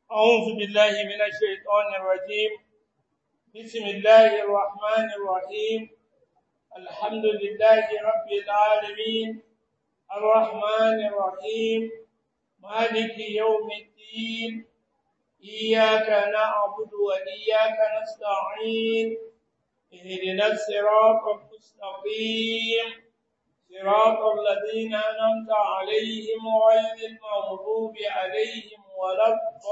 أعوذ بالله من الشيطان الرجيم بسم الله الرحمن الرحيم الحمد لله رب العالمين الرحمن الرحيم مالك يوم الدين إياك نعبد وإياك نستعين اهدنا الصراط المستقيم صراط الذين أنعمت عليهم غير المغضوب عليهم ولا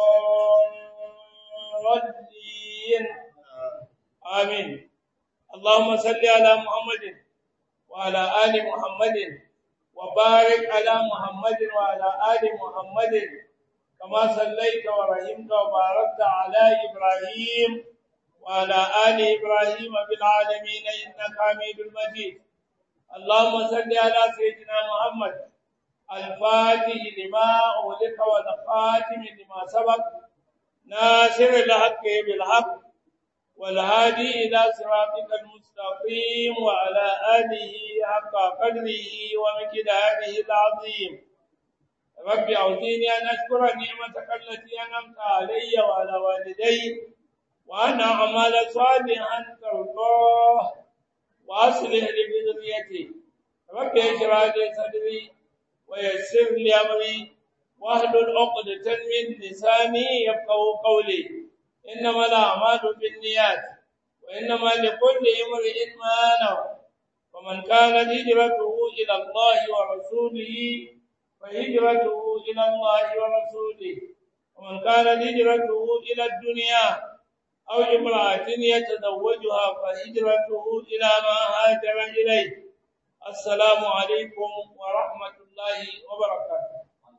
الضالين آمين اللهم صل على محمد وعلى آل محمد وبارك على محمد وعلى آل محمد كما صليت ورحمت وباركت على إبراهيم وعلى آل إبراهيم في العالمين إنك حميد مجيد اللهم صل على سيدنا محمد الفاتح لما أغلق والخاتم لما سبق ناصر الحق بالحق والهادي إلى صراطك المستقيم وعلى آله حق قدره ومقداره العظيم رب أعطيني أن أشكر نعمتك التي أنعمت علي وعلى والدي وأن أعمل صالحا ترضاه وأصلح لي بذريتي رب اشرح لي صدري ويسر لي أمري واحلل عقدة من لساني يفقهوا قولي إنما الأعمال بالنيات وإنما لكل امرئ ما نوى ومن كانت هجرته إلى الله ورسوله فهجرته إلى الله ورسوله ومن كانت هجرته إلى الدنيا أو امرأة يتزوجها فهجرته إلى ما هاجر إليه السلام عليكم ورحمة الله وبركاته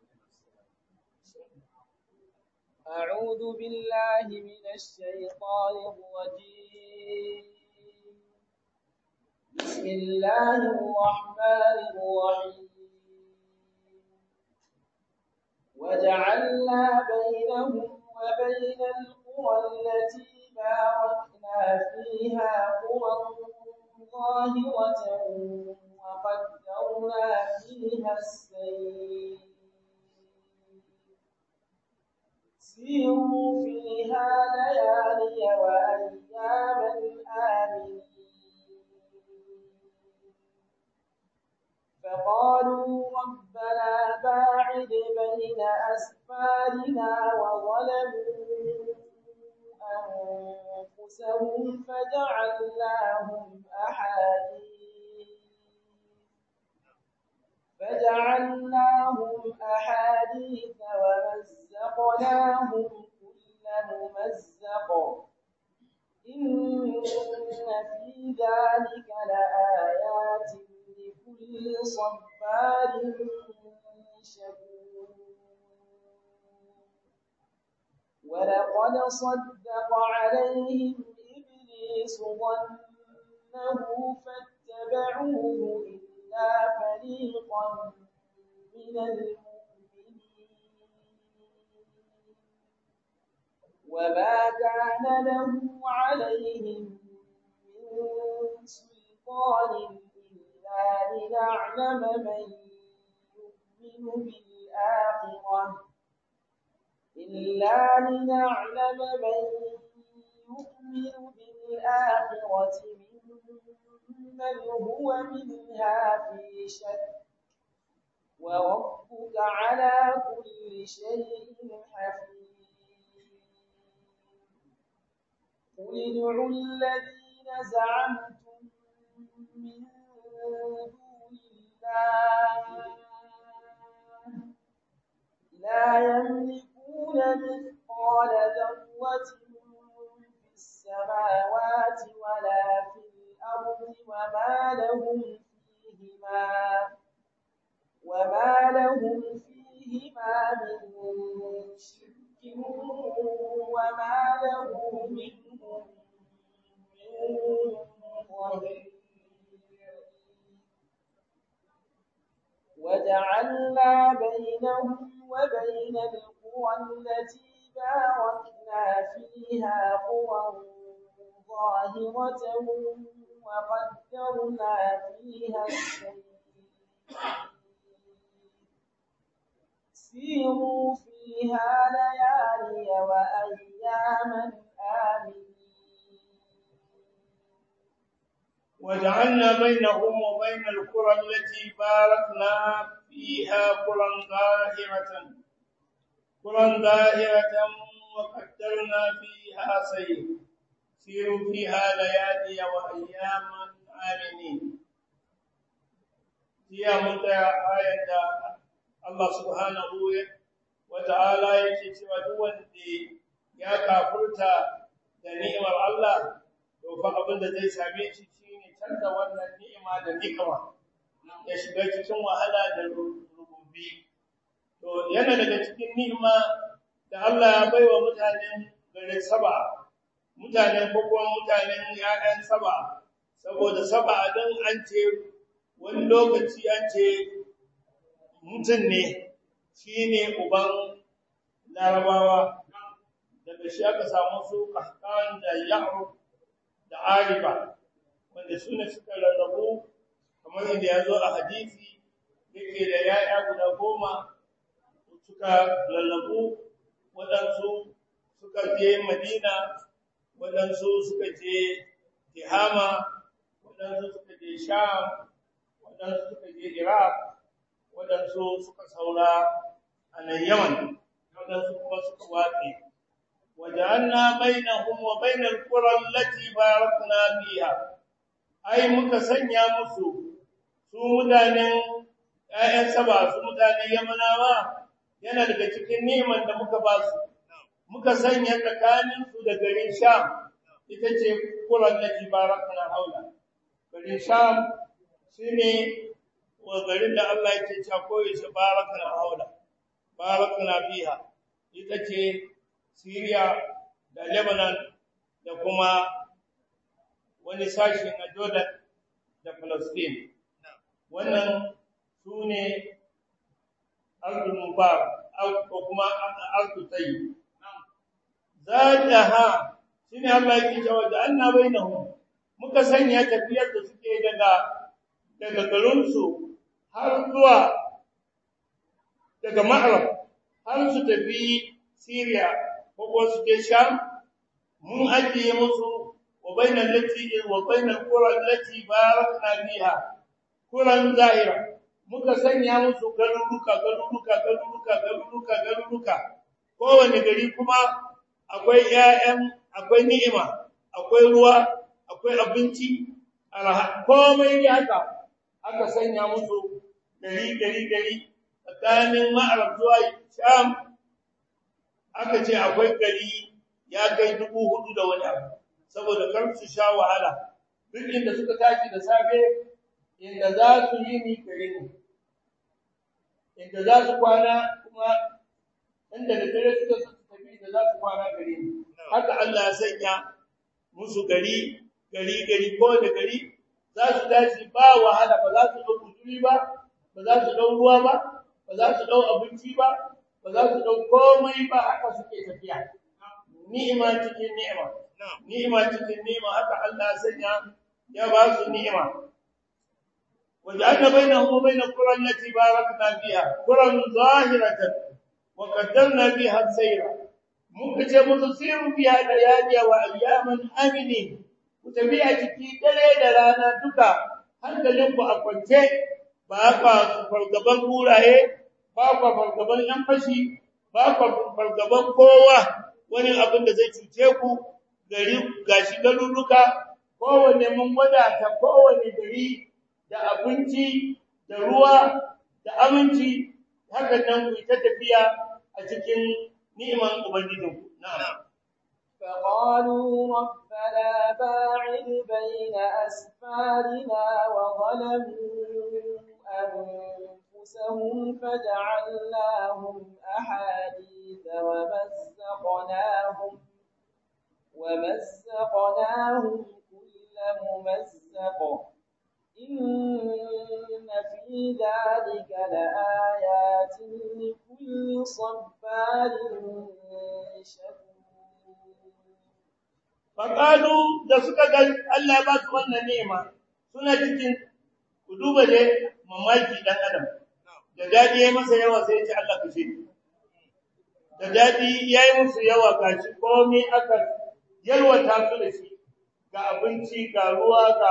أعوذ بالله من الشيطان الرجيم بسم الله الرحمن الرحيم وجعلنا بينهم وبين القرى التي باركنا فيها قرى ظاهرة وقدرنا فيها السير سيروا فيها ليالي وأياما آمنين فقالوا ربنا باعد بين أسفارنا وظلموا أنفسهم فجعلناهم أحاديث فجعلناهم أحاديث ومزقناهم كل ممزق إن في ذلك لآيات لكل صبار شكور ولقد صدق عليهم إبليس ظنه فاتبعوه إلا فريقا من المؤمنين وما كان له عليهم من سلطان إلا لنعلم من يؤمن بالآخرة إلا لنعلم من يؤمن بالآخرة ممن هو منها في شك وربك على كل شيء حفيظ قل ادعوا الذين زعمتم من دون الله لا يملكون مثقال ذرة في السماوات ولا في الأرض وما لهم فيهما وما لهم فيهما من شرك وما له منهم من ظهير وجعلنا بينهم وبين القرى التي باركنا فيها قرى ظاهرة وقدرنا فيها السير سيروا فيها ليالي وأياما آمنين وجعلنا بينهم وبين القرى التي باركنا فيها قرى ظاهرة قرى ظاهرة وقدرنا فيها سير سيروا فيها ليالي وأياما آمنين هي متى آية الله سبحانه وتعالى yake cewa duk wanda ya kafurta da ni'imar Allah to fa abin da zai same shi shine canza wannan ni'ima da nikama ya shiga cikin wahala da rububi to yana daga cikin ni'ima da Allah ya baiwa mutanen garin Saba mutanen ko kuma mutanen ƴaƴan Saba saboda Saba dan an ce wani lokaci an ce mutum ne shine uban Larabawa daga shi aka samu su Qahtan da Ya'rub da arifa wanda suna suka rarrabu kamar yadda ya zo a hadisi yake da ya'ya guda goma suka lallabu waɗansu suka je madina waɗansu suka je tihama waɗansu suka je sham waɗansu suka je iraq waɗansu suka saura a nan yaman waɗansu kuma suka watse وجعلنا بينهم وبين القرى التي باركنا فيها ai muka sanya musu su mutanen ƴaƴan saba su mutanen yamanawa yana daga cikin neman da muka ba su muka sanya tsakanin su da garin sham ita ce quran lati barakna haula garin sham shine wa garin da Allah yake cewa koyi shi barakna haula barakna fiha ita ce Syria da Lebanon da kuma wani sashi na Jordan da Palestine. Wannan su ne Ardul Mubarak ko kuma Ardul Tayyib. Zadaha shine Allah yake cewa da anna bainahum muka sanya tafiyar da suke daga daga garinsu har zuwa daga Ma'rab har su tafi Syria ko su je Sham mun ajiye musu wa bainal lati wa bainal qura allati barakna fiha quran zahira muka sanya musu garuruka garuruka garuruka garuruka garuruka kowane gari kuma akwai ƴaƴan akwai ni'ima akwai ruwa akwai abinci komai ne haka aka sanya musu gari gari gari tsakanin ma'arab zuwa sham aka ce akwai gari ya kai dubu hudu da wani abu saboda kar su sha wahala duk inda suka tashi da safe inda za su yi ni gari ne inda za su kwana kuma inda da dare suka su tafi inda za su kwana gari ne haka Allah ya sanya musu gari gari gari ko da gari za su tashi ba wahala ba za su dau kuduri ba ba za su dau ruwa ba ba za su dau abinci ba ba za su dau komai ba haka suke tafiya ni'ima cikin ni'ima ni'ima cikin ni'ima haka Allah sanya ya ba su ni'ima waja'alna bainahum wa bain al-qura allati barakna fiha quran zahiratan wa qaddarna biha sayra muka ce musu siru biha layaliya wa ayyaman aminin ku tafiya ciki dare da rana duka hankalinku a kwance ba ka fargaban kuraye ba ka fargaban yan fashi ba ka fargaban kowa wani abin da zai cuce ku gari gashi garuruka kowanne mun wadata kowanne gari da abinci da ruwa da aminci hakan nan ku ta tafiya a cikin ni'iman ubangijinku na'am فقالوا ربنا باعد بين أسفارنا وظلموا أنفسهم فجعلناهم أحاديث ومزقناهم ومزقناهم كل ممزق إن في ذلك لآيات لكل صبار شكور faƙalu da suka ga Allah ba su wannan nema suna cikin ku duba da mamaki dan adam da dadi ya masa yawa sai ya ce Allah kashe ni da dadi yayi musu yawa gashi komai aka yalwata su da shi ga abinci ga ruwa ga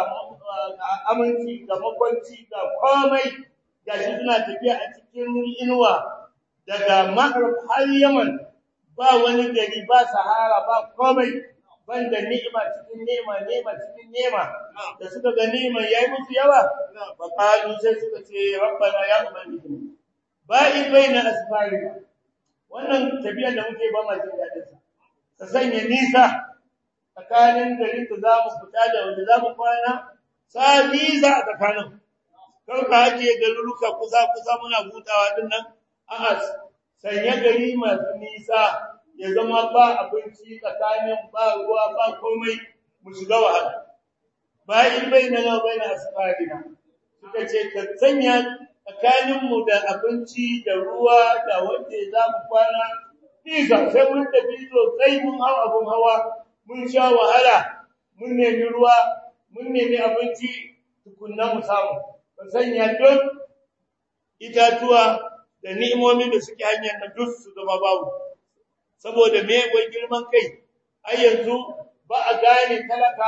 aminci ga makwanci ga komai gashi suna tafiya a cikin inuwa daga Maghrib har Yaman ba wani gari ba Sahara ba komai banda ni'ima cikin ni'ima ni'ima cikin ni'ima da suka ga ni'ima yayi musu yawa fa qalu sai suka ce rabbana ya ubangiji ba'i baina asfarina wannan tafiyar da muke ba ma jin dadin sa ka sanya nisa tsakanin garin da zamu fita da wanda zamu kwana sa nisa a tsakanin kar ka haje garuruka kusa kusa muna hutawa din nan a'a sanya gari masu nisa ya zama ba abinci tsakanin ba ruwa ba komai mu shiga wahala bayin bainana baina asfadina suka ce ka sanya tsakanin mu da abinci da ruwa da wanda za mu kwana nisa sai mun tafi sosai mun hau abun hawa mun sha wahala mun nemi ruwa mun nemi abinci tukunna mu samu ka sanya duk itatuwa da ni'imomin da suke hanyar na duk su zama babu saboda me wai girman kai ai yanzu ba a gane talaka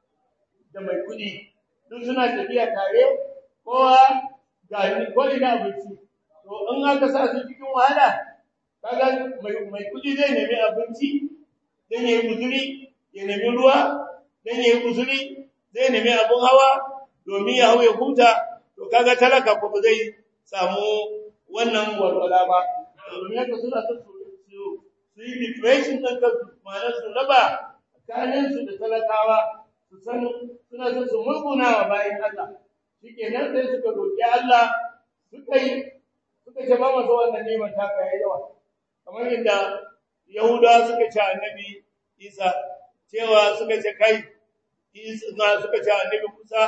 da mai kudi duk suna tafiya tare kowa ga ko ina abinci to in aka sa su cikin wahala kaga mai mai kudi zai nemi abinci dan yayi guzuri ya nemi ruwa dan yayi guzuri zai nemi abun hawa domin ya hawo ya huta to kaga talaka ko zai samu wannan walwala ba domin haka suna so su su yi depression ɗin kansu ma'ana su raba tsakaninsu da talakawa su san suna so su mulkuna wa bayan Allah shikenan sai suka roƙi Allah suka yi suka ce ba mu so wannan neman ta kai yawa kamar yadda Yahuda suka ce annabi Isa cewa suka ce kai Isa suka ce annabi Musa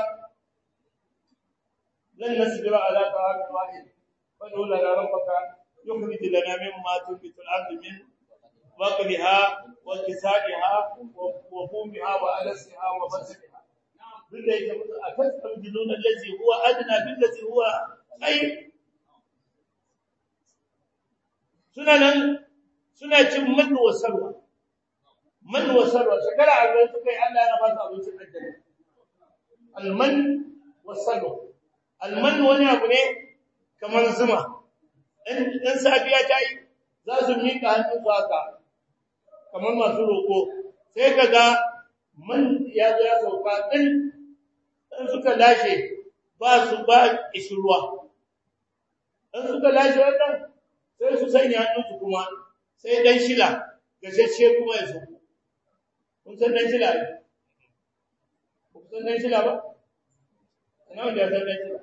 lan nasbira ala ta'amin wahid fad'u lana rabbaka yukhrij lana mimma tunbitu al-ardu min بقلها وكسائها وفومها وألسها وبصلها بالله يقول أتستبدلون الذي هو أدنى بالذي هو خير سنن suna cin man wa sarwa man wa sarwa shekara arba'in suka yi Allah na ba su abincin aljanna alman wa sarwa alman wani abu ne kamar zuma in safiya ta yi za su miƙa hannun su haka kamar masu roƙo sai ka ga man ya zo ya sauka ɗin in suka lashe ba su ba ishirwa in suka lashe wannan sai su sanya hannunsu kuma sai dan shila gashashe kuma ya sauko kun san dan shila ne kun san dan shila ba ina wanda ya san dan shila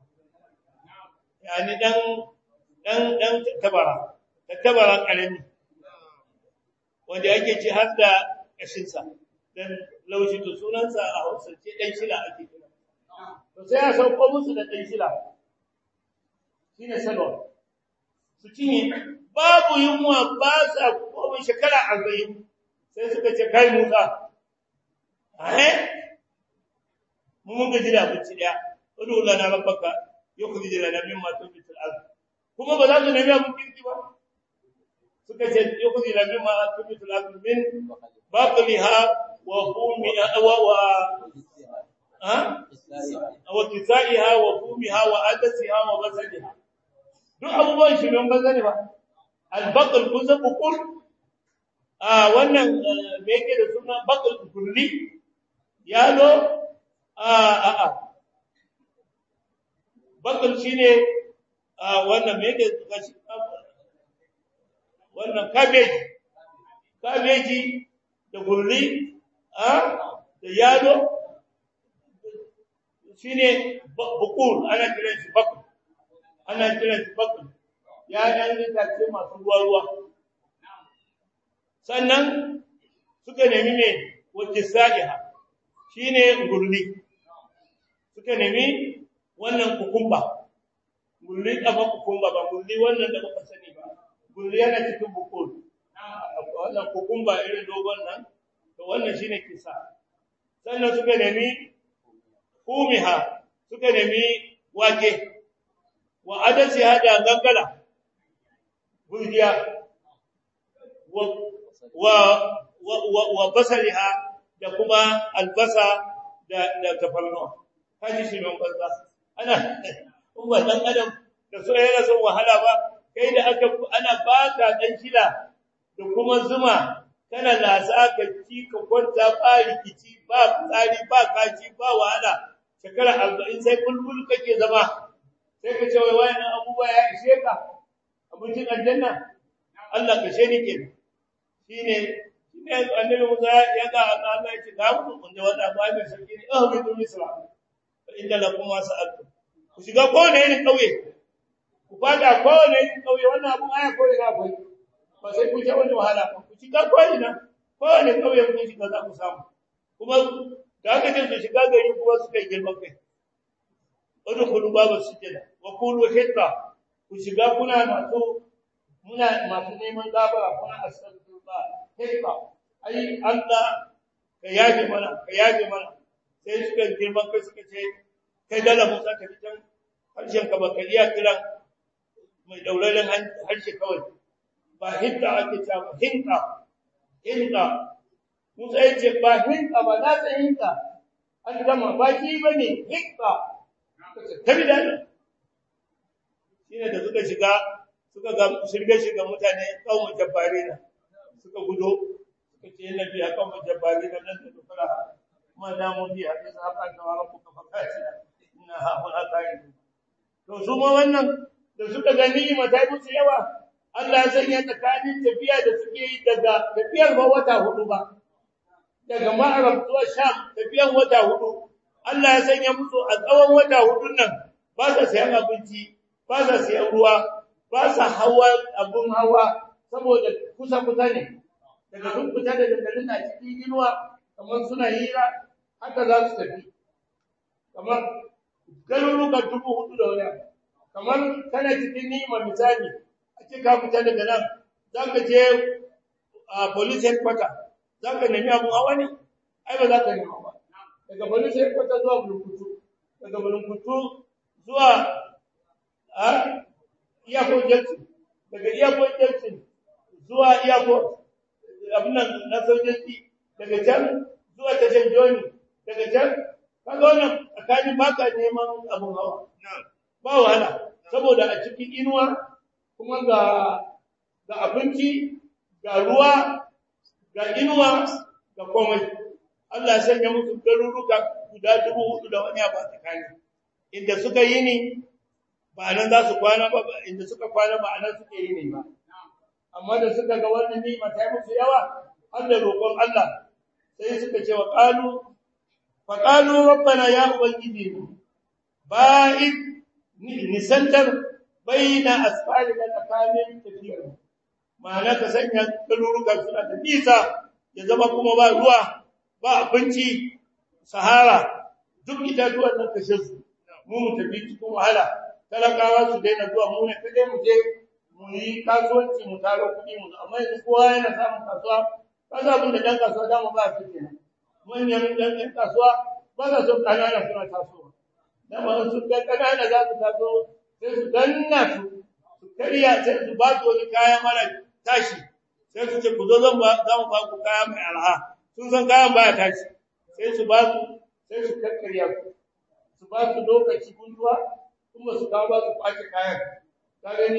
yani dan dan dan tabara tabara karami wanda yake ci har da kashinsa dan laushi to sunansa a Hausance dan shila ake kira to sai a sauko musu da dan shila shine salwa su cinye babu yunwa ba sa komai shekara 40 sai suka ce kai Musa eh mu mun gaji da abinci daya udu lana rabbaka yukhrij lana mimma tunbitul ardh kuma ba za su nemi abin kirki ba suka ce yukhrij lana mimma tunbitul ardh min baqliha wa fumiha wa wa ha wa kisaiha wa fumiha wa adasiha wa basaliha duk abubuwan shi don bazane ba albaqal kun san bukul a wannan me yake da suna baqal kulli yalo a a a baqal shine a wannan me yake wannan cabbage cabbage da gurli a da yalo shine bukul ana kiran shi baqal ana kiran shi baqal ya ɗan itace masu ruwa-ruwa. Sannan suka nemi ne wacce sa'iha shi ne gurli, suka nemi wannan kukumba, gurli ɗafa kukumba ba gurli wannan da muka sani ba, gurli yana cikin bukul, wannan kukumba irin dogon nan, da wannan shi ne kisa. Sannan suka nemi kumiha, suka nemi wake, wa adasi hada gangala. gurgiya wa wa wa basaliha da kuma albasa da da tafarnuwa kaji shi mai banza ana kuma dan adam da so yana son wahala ba kai da aka ana baka dan shida da kuma zuma kana lasa ka ci ka kwanta ba rikici ba tsari ba kaci ba wahala shekara 40 sai bulbul kake zama sai ka ce wai wayannan abubuwa ya ishe ka abincin aljanna Allah ka sheni ke shine shine annabi Musa ya ga Allah ya ce ga mu kun da wanda ba mai sarki ne ah bi misra fa inda lakum ma sa'altu ku shiga ko ne irin kauye ku fada ko ne irin kauye wannan abun aya ko ga akwai ba sai ku ta wani wahala ba ku shiga ko ina ko ne kauye ku shiga za ku samu kuma da aka ce su shiga gari kuma suka yi girman kai udkhulu baba sujada wa qulu hitta ku shiga kuna masu muna masu neman gabara kuna astaghfirullah hitta ai Allah ka yaje mana ka yaje mana sai suka girman kai suka ce kai dala Musa ka fitan harshen ka baka iya kira mai dauraren harshe kawai ba hitta ake cewa hinta hinta Musa ya ce ba hinta ba na ta hinta an gama ba shi bane hitta tabi da shine da suka shiga suka ga shirge shiga mutane kawun jabbari na suka gudo suka ce yana biya kawun jabbari na nan da dukara ma da mun biya da sahaba da wa rabbuka fakati inna ha huna qaid to su ma wannan da suka ga ni'ima ta musu yawa Allah ya sanya tsakanin tafiya da suke yi daga tafiyar ba wata hudu ba daga Ma'arab zuwa Sham tafiyan wata hudu Allah ya sanya musu a tsawon wata hudun nan ba sa sayan abinci ba sa sayan ruwa ba sa hawa abun hawa saboda kusa kusa ne daga sun fita da dangalin a cikin inuwa kamar suna hira haka za su tafi kamar garuruka dubu hudu da wani kamar kana cikin ni'ima misali a ce ka fita daga nan za ka je a police headquarter za ka nemi abun hawa ne ai ba za ka nema ba daga bani sai kwata zuwa bulunkutu daga bulunkutu zuwa a iyakon jelsin daga iyakon jelsin zuwa iyakon abinan na sojoji daga can zuwa tashin joni daga can kaga wannan tsakanin baka neman abun hawa ba wahala saboda a cikin inuwa kuma ga ga abinci ga ruwa ga inuwa ga komai Allah ya sanya musu garuruka guda dubu hudu da wani abu a tsakani inda suka yi ni ba nan za su kwana ba inda suka kwana ba nan suke yi ne ba amma da suka ga wannan ni'ima ta yi musu yawa har da roƙon Allah sai suka ce wa qalu fa qalu rabbana ya ubangiji ba'id nisantar baina asfali da tsakanin tafiyar ma'ana ka sanya garuruka suna da nisa ya zama kuma ba ruwa ba abinci sahara duk itatuwan nan kashe su mu mu tafi cikin wahala talakawa su daina zuwa mu ne kaje mu je mu yi kasuwanci mu taro kuɗi mu amma yanzu kowa yana samun kasuwa ka za mu da dan kasuwa da mu ba su kenan manyan dan ɗan kasuwa ba za su kanana suna tasowa da ma su ga kanana za su taso sai su danna su su karya sai su ba su wani kaya mara tashi sai su ce ku zo zan ba za mu ba ku kaya mai alha sun san kayan baya tashi sai su ba su sai su kakkarya ku su ba su lokaci gunduwa kuma su kawo ba su kwace kayan ka gani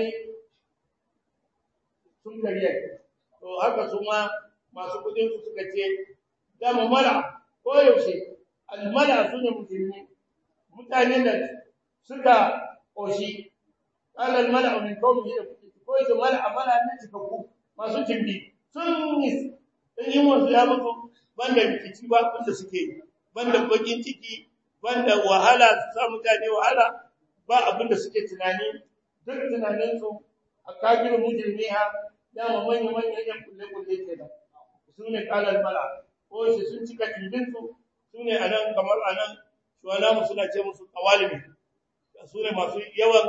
sun karya to haka su ma masu kudin su suka ce dama mala ko yaushe almala su ne musulmi mutanen da suka koshi qala almala min qawmihi ko ita mala amala ne cikakku masu timbi sun yi in yi wasu ya mutu banda rikici ba wanda suke banda bakin ciki banda wahala su sa mutane wahala ba abinda suke tunani duk tunaninsu a kafirin mujrimiha dama manya manyan yan kulle kulle ke da su ne kalal mala ko shi sun cika timbinsu su ne anan kamar anan shuwana mu suna ce musu kawalimi su ne masu yawan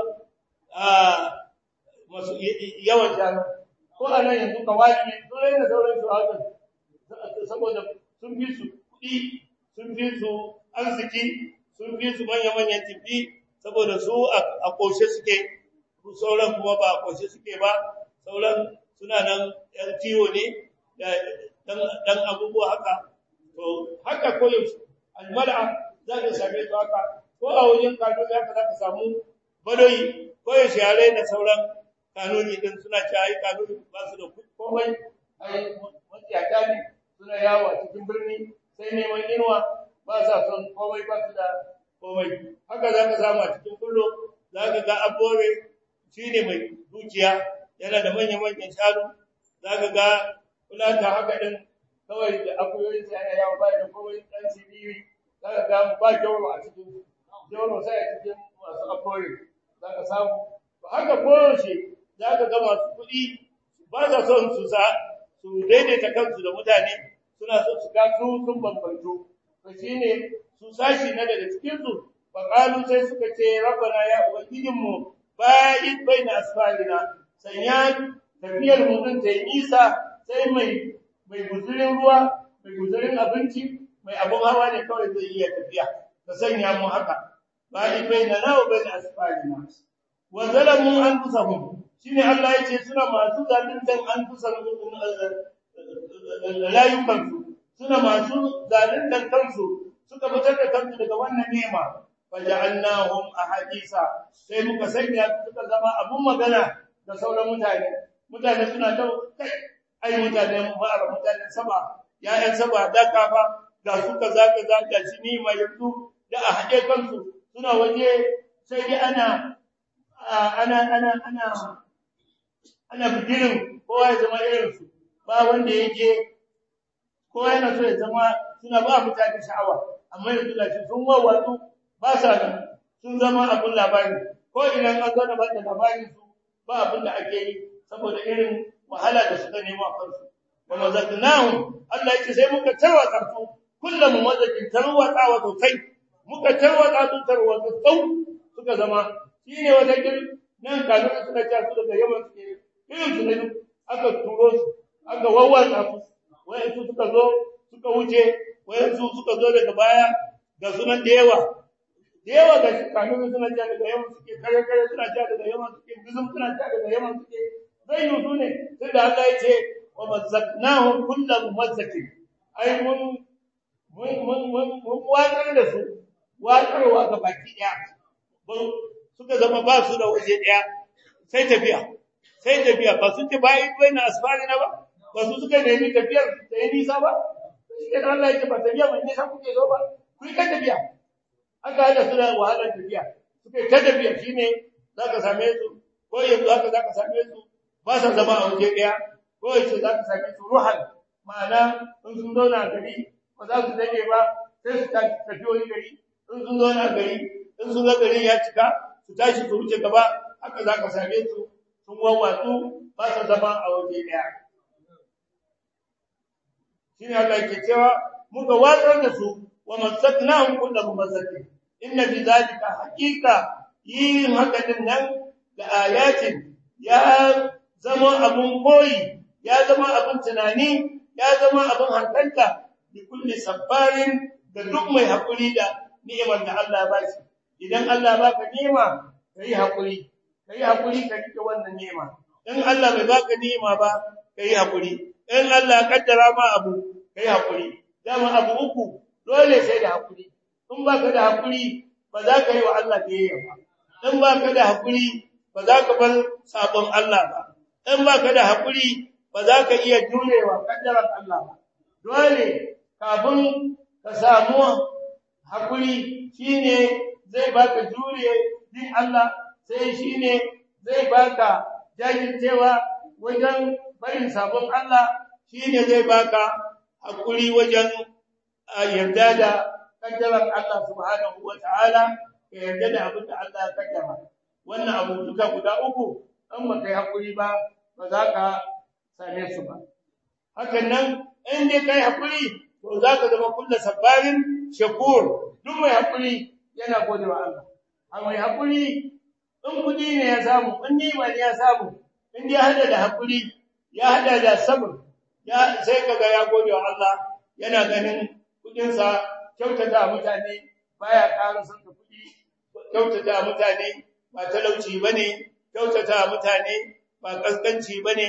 masu yawan jana ko anan yanzu kawalimi su ne da sauran su haka saboda sun fi su kuɗi sun fi su arziki sun fi su manya-manyan tafi saboda su a ƙoshe suke sauran kuma ba a ƙoshe suke ba sauran suna nan yan kiwo ne da dan abubuwa haka to haka koyaushe almal'a za ka same su haka ko a wajen kanuni haka za ka samu badoyi koyaushe yare da sauran kanuni din suna ci ai kanuni ba su da komai ai matsiyata ne suna yawo a cikin birni sai neman inuwa ba sa son komai ba su da komai haka za ka samu a cikin kullo za ka ga abore shi ne mai dukiya yana da manya-manyan shanu za ka ga kulata haka din kawai da akuyoyin sa yana yawo ba da komai dan siriri za ka ga ba jauro a cikin jauro sai a cikin masu abore za ka samu haka koyaushe za ka ga masu kuɗi ba sa son su sa su daidaita kansu da mutane suna so su ga su sun bambanto to shine su sashi na daga cikin su fa qalu sai suka ce rabbana ya ubangijin mu ba'id baina asfarina sanya tafiyar mu din ta nisa sai mai mai guzurin ruwa mai guzurin abinci mai abun hawa ne kawai zai iya tafiya ka sanya mu haka ba'id baina na wa baina asfarina wa zalamu anfusahum shine Allah yace suna masu zaluntan anfusahum layukansu suna masu zaluntan kansu suka fitar da kansu daga wannan nema faja'alnahum ahadisa sai muka sanya suka zama abun magana da sauran mutane mutane suna ta kai ai mutane ma'ar mutane saba ya'yan saba da kafa ga su kaza kaza da shi ni mai yanzu da a haɗe kansu suna waje sai dai ana ana ana ana ana bidirin kowa ya zama irinsu ba wanda yake kowa yana so ya zama suna ba mutane sha'awa amma yanzu da shi sun wawwatsu ba sa nan sun zama abin labari ko idan an zo da ba da labarin su ba abin da ake yi saboda irin wahala da suka nemo a kansu wa mazaqnahum Allah yake sai muka tarwatsa su kullum mazakin tarwatsa wa sosai muka tarwatsa su tarwatsa sau suka zama shine wata gir nan kanun suka ci su daga yaman suke irin su ne aka turo su aka wawwatsa su wayansu suka zo suka wuce wayansu suka zo daga baya ga sunan da yawa da yawa ga kanun suna ja daga yaman suke kare kare suna ja daga yaman suke gizum suna ja daga yaman suke zai yi su ne sai da Allah ya ce wa mazzaqnahum kullu mumazzakin ai mun mun mun mun mun watsar da su watsarwa ga baki daya suka zama ba su da waje daya sai tafiya sai tafiya ba sun ce bai bai na asfarina ba ba su suka nemi tafiyar da yi nisa ba shi ne Allah ya ce ba tafiya mai nisa kuke zo ba ku yi ka tafiya aka hada su da wahalar tafiya suka yi ta tafiya shine za ka same su ko yanzu haka za ka same su ba sa zama a waje ɗaya ko yace za ka same su ruhan ma'ana in sun zauna a gari ba za su dade ba sai su tafi wani gari in sun zauna a gari in sun ga garin ya cika su tashi su wuce gaba haka za ka same su sun wawwatsu ba sa zama a waje ɗaya shine Allah ke cewa muka watsar da su wa masaknahum kullu mumassakin inna fi zalika haqiqa yin haka din nan da ayatin ya zama abun koyi ya zama abun tunani ya zama abun hankalta bi kulli sabbarin da duk mai hakuri da ni'imar da Allah ba shi idan Allah baka ni'ima kai hakuri kai hakuri ka rike wannan ni'ima in Allah bai baka ni'ima ba kai hakuri in Allah kaddara ma abu kai hakuri dama abu uku dole sai da hakuri in baka da hakuri ba za ka yi wa Allah biyayya ba in baka da hakuri ba za ka bar sabon Allah ba in baka da hakuri ba za ka iya jurewa kaddaran Allah ba dole kafin ka samu hakuri shine zai baka jure din Allah sai shine zai baka jajircewa wajen barin sabon Allah shine zai baka hakuri wajen yarda da kaddaran Allah subhanahu wataala ka yarda da abin da Allah ya kaddara wannan abu duka guda uku in ba kai hakuri ba ba za ka same su ba hakan nan in dai kai hakuri to za ka zama kullu sabbarin shakur duk mai hakuri yana gode wa Allah a mai hakuri in kudi ne ya samu in nima ne ya samu in dai hada da hakuri ya hada da sabr ya sai kaga ya gode wa Allah yana ganin kudin sa kyautata mutane baya ƙara son da kudi kyautata mutane ba talauci bane kyautata mutane ba kaskanci bane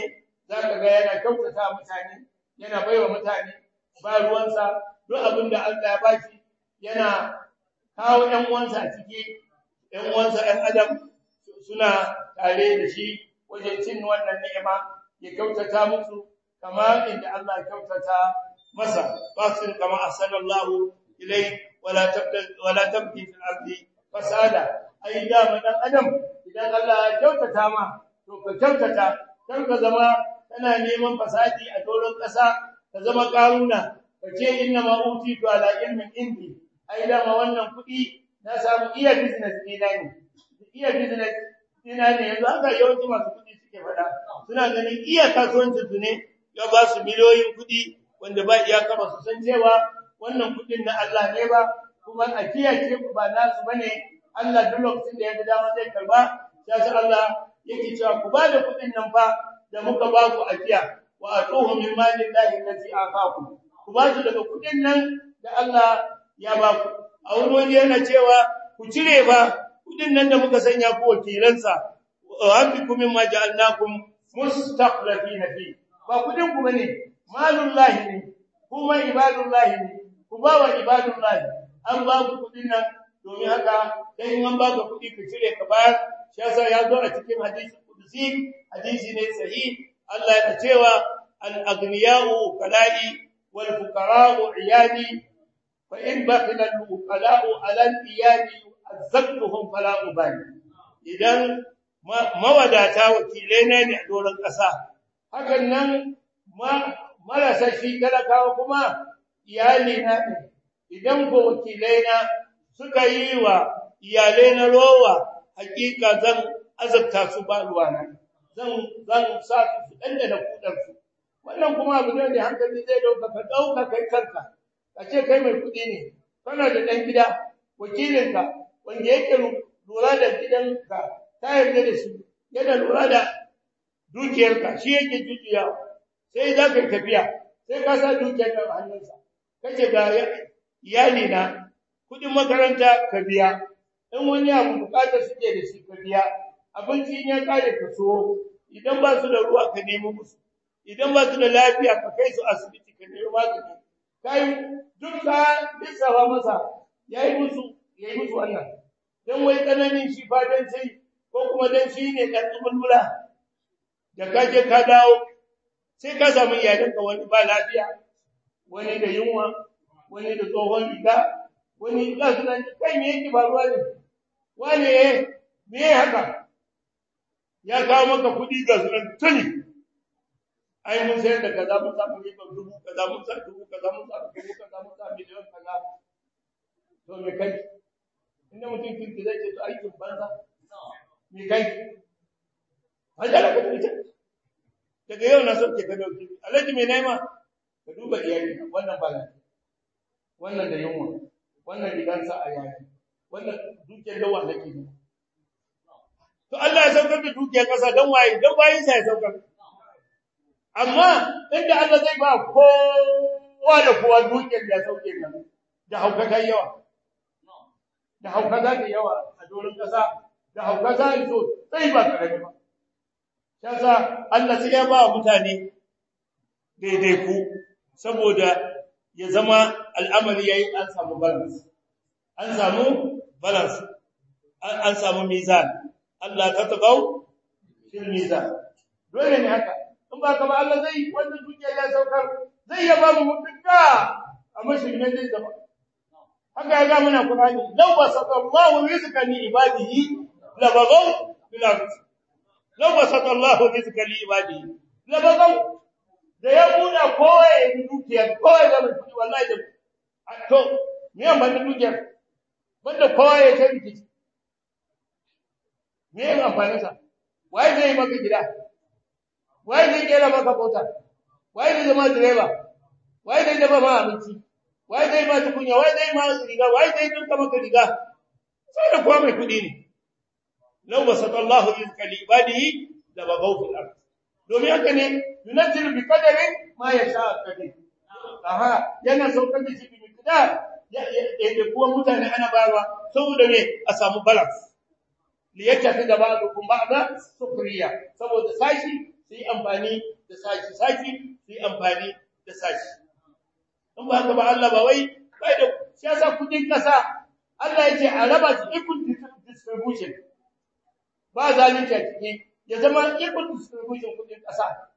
zaka ga yana kyautata mutane yana baiwa mutane ba ruwansa duk abin da Allah ya bashi yana kawo ƴan uwansa a ciki ƴan uwansa ƴan adam suna tare da shi wajen cin wannan ni'ima ya kyautata musu kama inda Allah ya kyautata masa fasin kama asallallahu ilai wala tabda wala tabdi fil ardi fasada ai da dan adam idan Allah ya kyautata ma to ka kyautata kar ka zama kana neman fasadi a doron ƙasa ka zama karuna ka ce inna ma utitu ala ilmin indi ai da ma wannan kuɗi na samu iya business ɗina ne iya business ɗina ne yanzu haka yawanci masu kuɗi suke faɗa suna ganin iya kasuwancin su ne ya ba su miliyoyin kuɗi wanda ba iyaka ba su san cewa wannan kuɗin na Allah ne ba kuma a kiyaye ba nasu bane Allah duk lokacin da ya ga dama zai karba sai Allah yake cewa ku ba da kuɗin nan fa da muka ba ku ajiya wa atuhu min mali llahi allati aqakum ku ba su daga kuɗin nan da Allah ya ba ku a wani waje yana cewa ku cire ba kuɗin nan da muka sanya ku wakilansa wa anfiqu mimma ja'alnakum mustaqlifina fi ba kuɗin ku bane malullahi ne kuma ibadullahi ne ku ba wa ibadullahi an ba ku kuɗin nan domin haka sai in an ba ka kuɗi ka cire ka bayar shi yasa ya zo a cikin hadisi kudusi hadisi ne sahih Allah yana cewa al-aghniya'u qala'i wal fuqara'u iyadi fa in bakhila al-uqala'u 'ala al-iyadi azzaqtuhum fala ubali idan mawadata wakilai ne a doron ƙasa hakan nan marasa shi talakawa kuma iyali na ne idan ko wakilai na suka yi wa iyalai na rowa hakika zan azabta su ba ruwana zan zan sa su su dandana kudar su wannan kuma abu ne da hankali zai dauka ka dauka kai kanka ka ce kai mai kudi ne kana da dan gida wakilinka wanda yake lura da gidanka ta yarda da shi yana lura da dukiyarka shi yake jujuya sai za ka tafiya sai ka sa dukiyar a hannunsa kace ga iyali na kudin makaranta ka biya in wani abu bukatar suke da shi ka biya abinci ya kare ka so idan ba su da ruwa ka nemi musu idan ba su da lafiya ka kai su asibiti ka nemi magani kai duk ka lissafa masa yayi musu yayi musu wannan dan wai tsananin shi fadan sai ko kuma dan shi ne dan tsumulmula da ka je ka dawo sai ka samu iyalanka wani ba lafiya wani da yunwa wani da tsohon riga wani ga su nan kai me yake faruwa ne wane me haka ya kawo maka kuɗi ga su nan tuni ai mun sayar da kaza mun samu riba dubu kaza mun sa dubu kaza mun sa dubu kaza mun sa miliyan kaza to me kai inda mutum kirki zai ce to aikin banza me kai hajjala ka tuce daga yau na sauke ka dauki alhaji me naima ka duba iyali wannan ba wannan da yunwa wannan rigansa a yayi wannan dukiyar dawa nake ne to Allah ya saukar da dukiyar kasa dan waye dan bayin sa ya saukar amma inda Allah zai ba kowa da kowa dukiyar da sauke nan da hauka kai yawa da hauka za ta yawa a doron kasa da hauka za ta sai ba karami ba yasa Allah sai ya ba mutane daidai ku saboda ya zama al'amari yayi an samu balance an samu balance an samu mizan Allah ta tabau fil mizan dole ne haka in ba ka ba Allah zai wannan dukiya ya saukar zai ya ba mu mutunta amma shi ne zai zama haka ya ga muna Qur'ani law basatallahu rizqan li ibadihi la bagaw bil ardh law basatallahu rizqan li ibadihi la bagaw da ya buɗa kowa ya yi dukiyar kowa ya zama kuɗi wallahi da to me yan ban dukiyar banda kowa ya ta rikici me yan amfanin sa wai zai maka gida wai zai kera maka mota wai zai zama direba wai zai dafa ma abinci wai zai ma tukunya wai zai ma riga wai zai dinka maka riga sai da kowa mai kuɗi ne law basatallahu rizqa li ibadihi la bagaw fil ardh domin haka ne yunazzilu bi qadari ma yasha qadir aha yana saukar da shi bi miqdar ya da kuwa mutane ana bayarwa saboda me a samu balance li yatafi da ba'dukum ba'da sukriya saboda sashi su yi amfani da sashi sashi su yi amfani da sashi in ba haka ba Allah ba wai bai da shi yasa kudin kasa Allah ya ce a raba su equal distribution ba zalunci a ciki ya zama equal distribution kudin kasa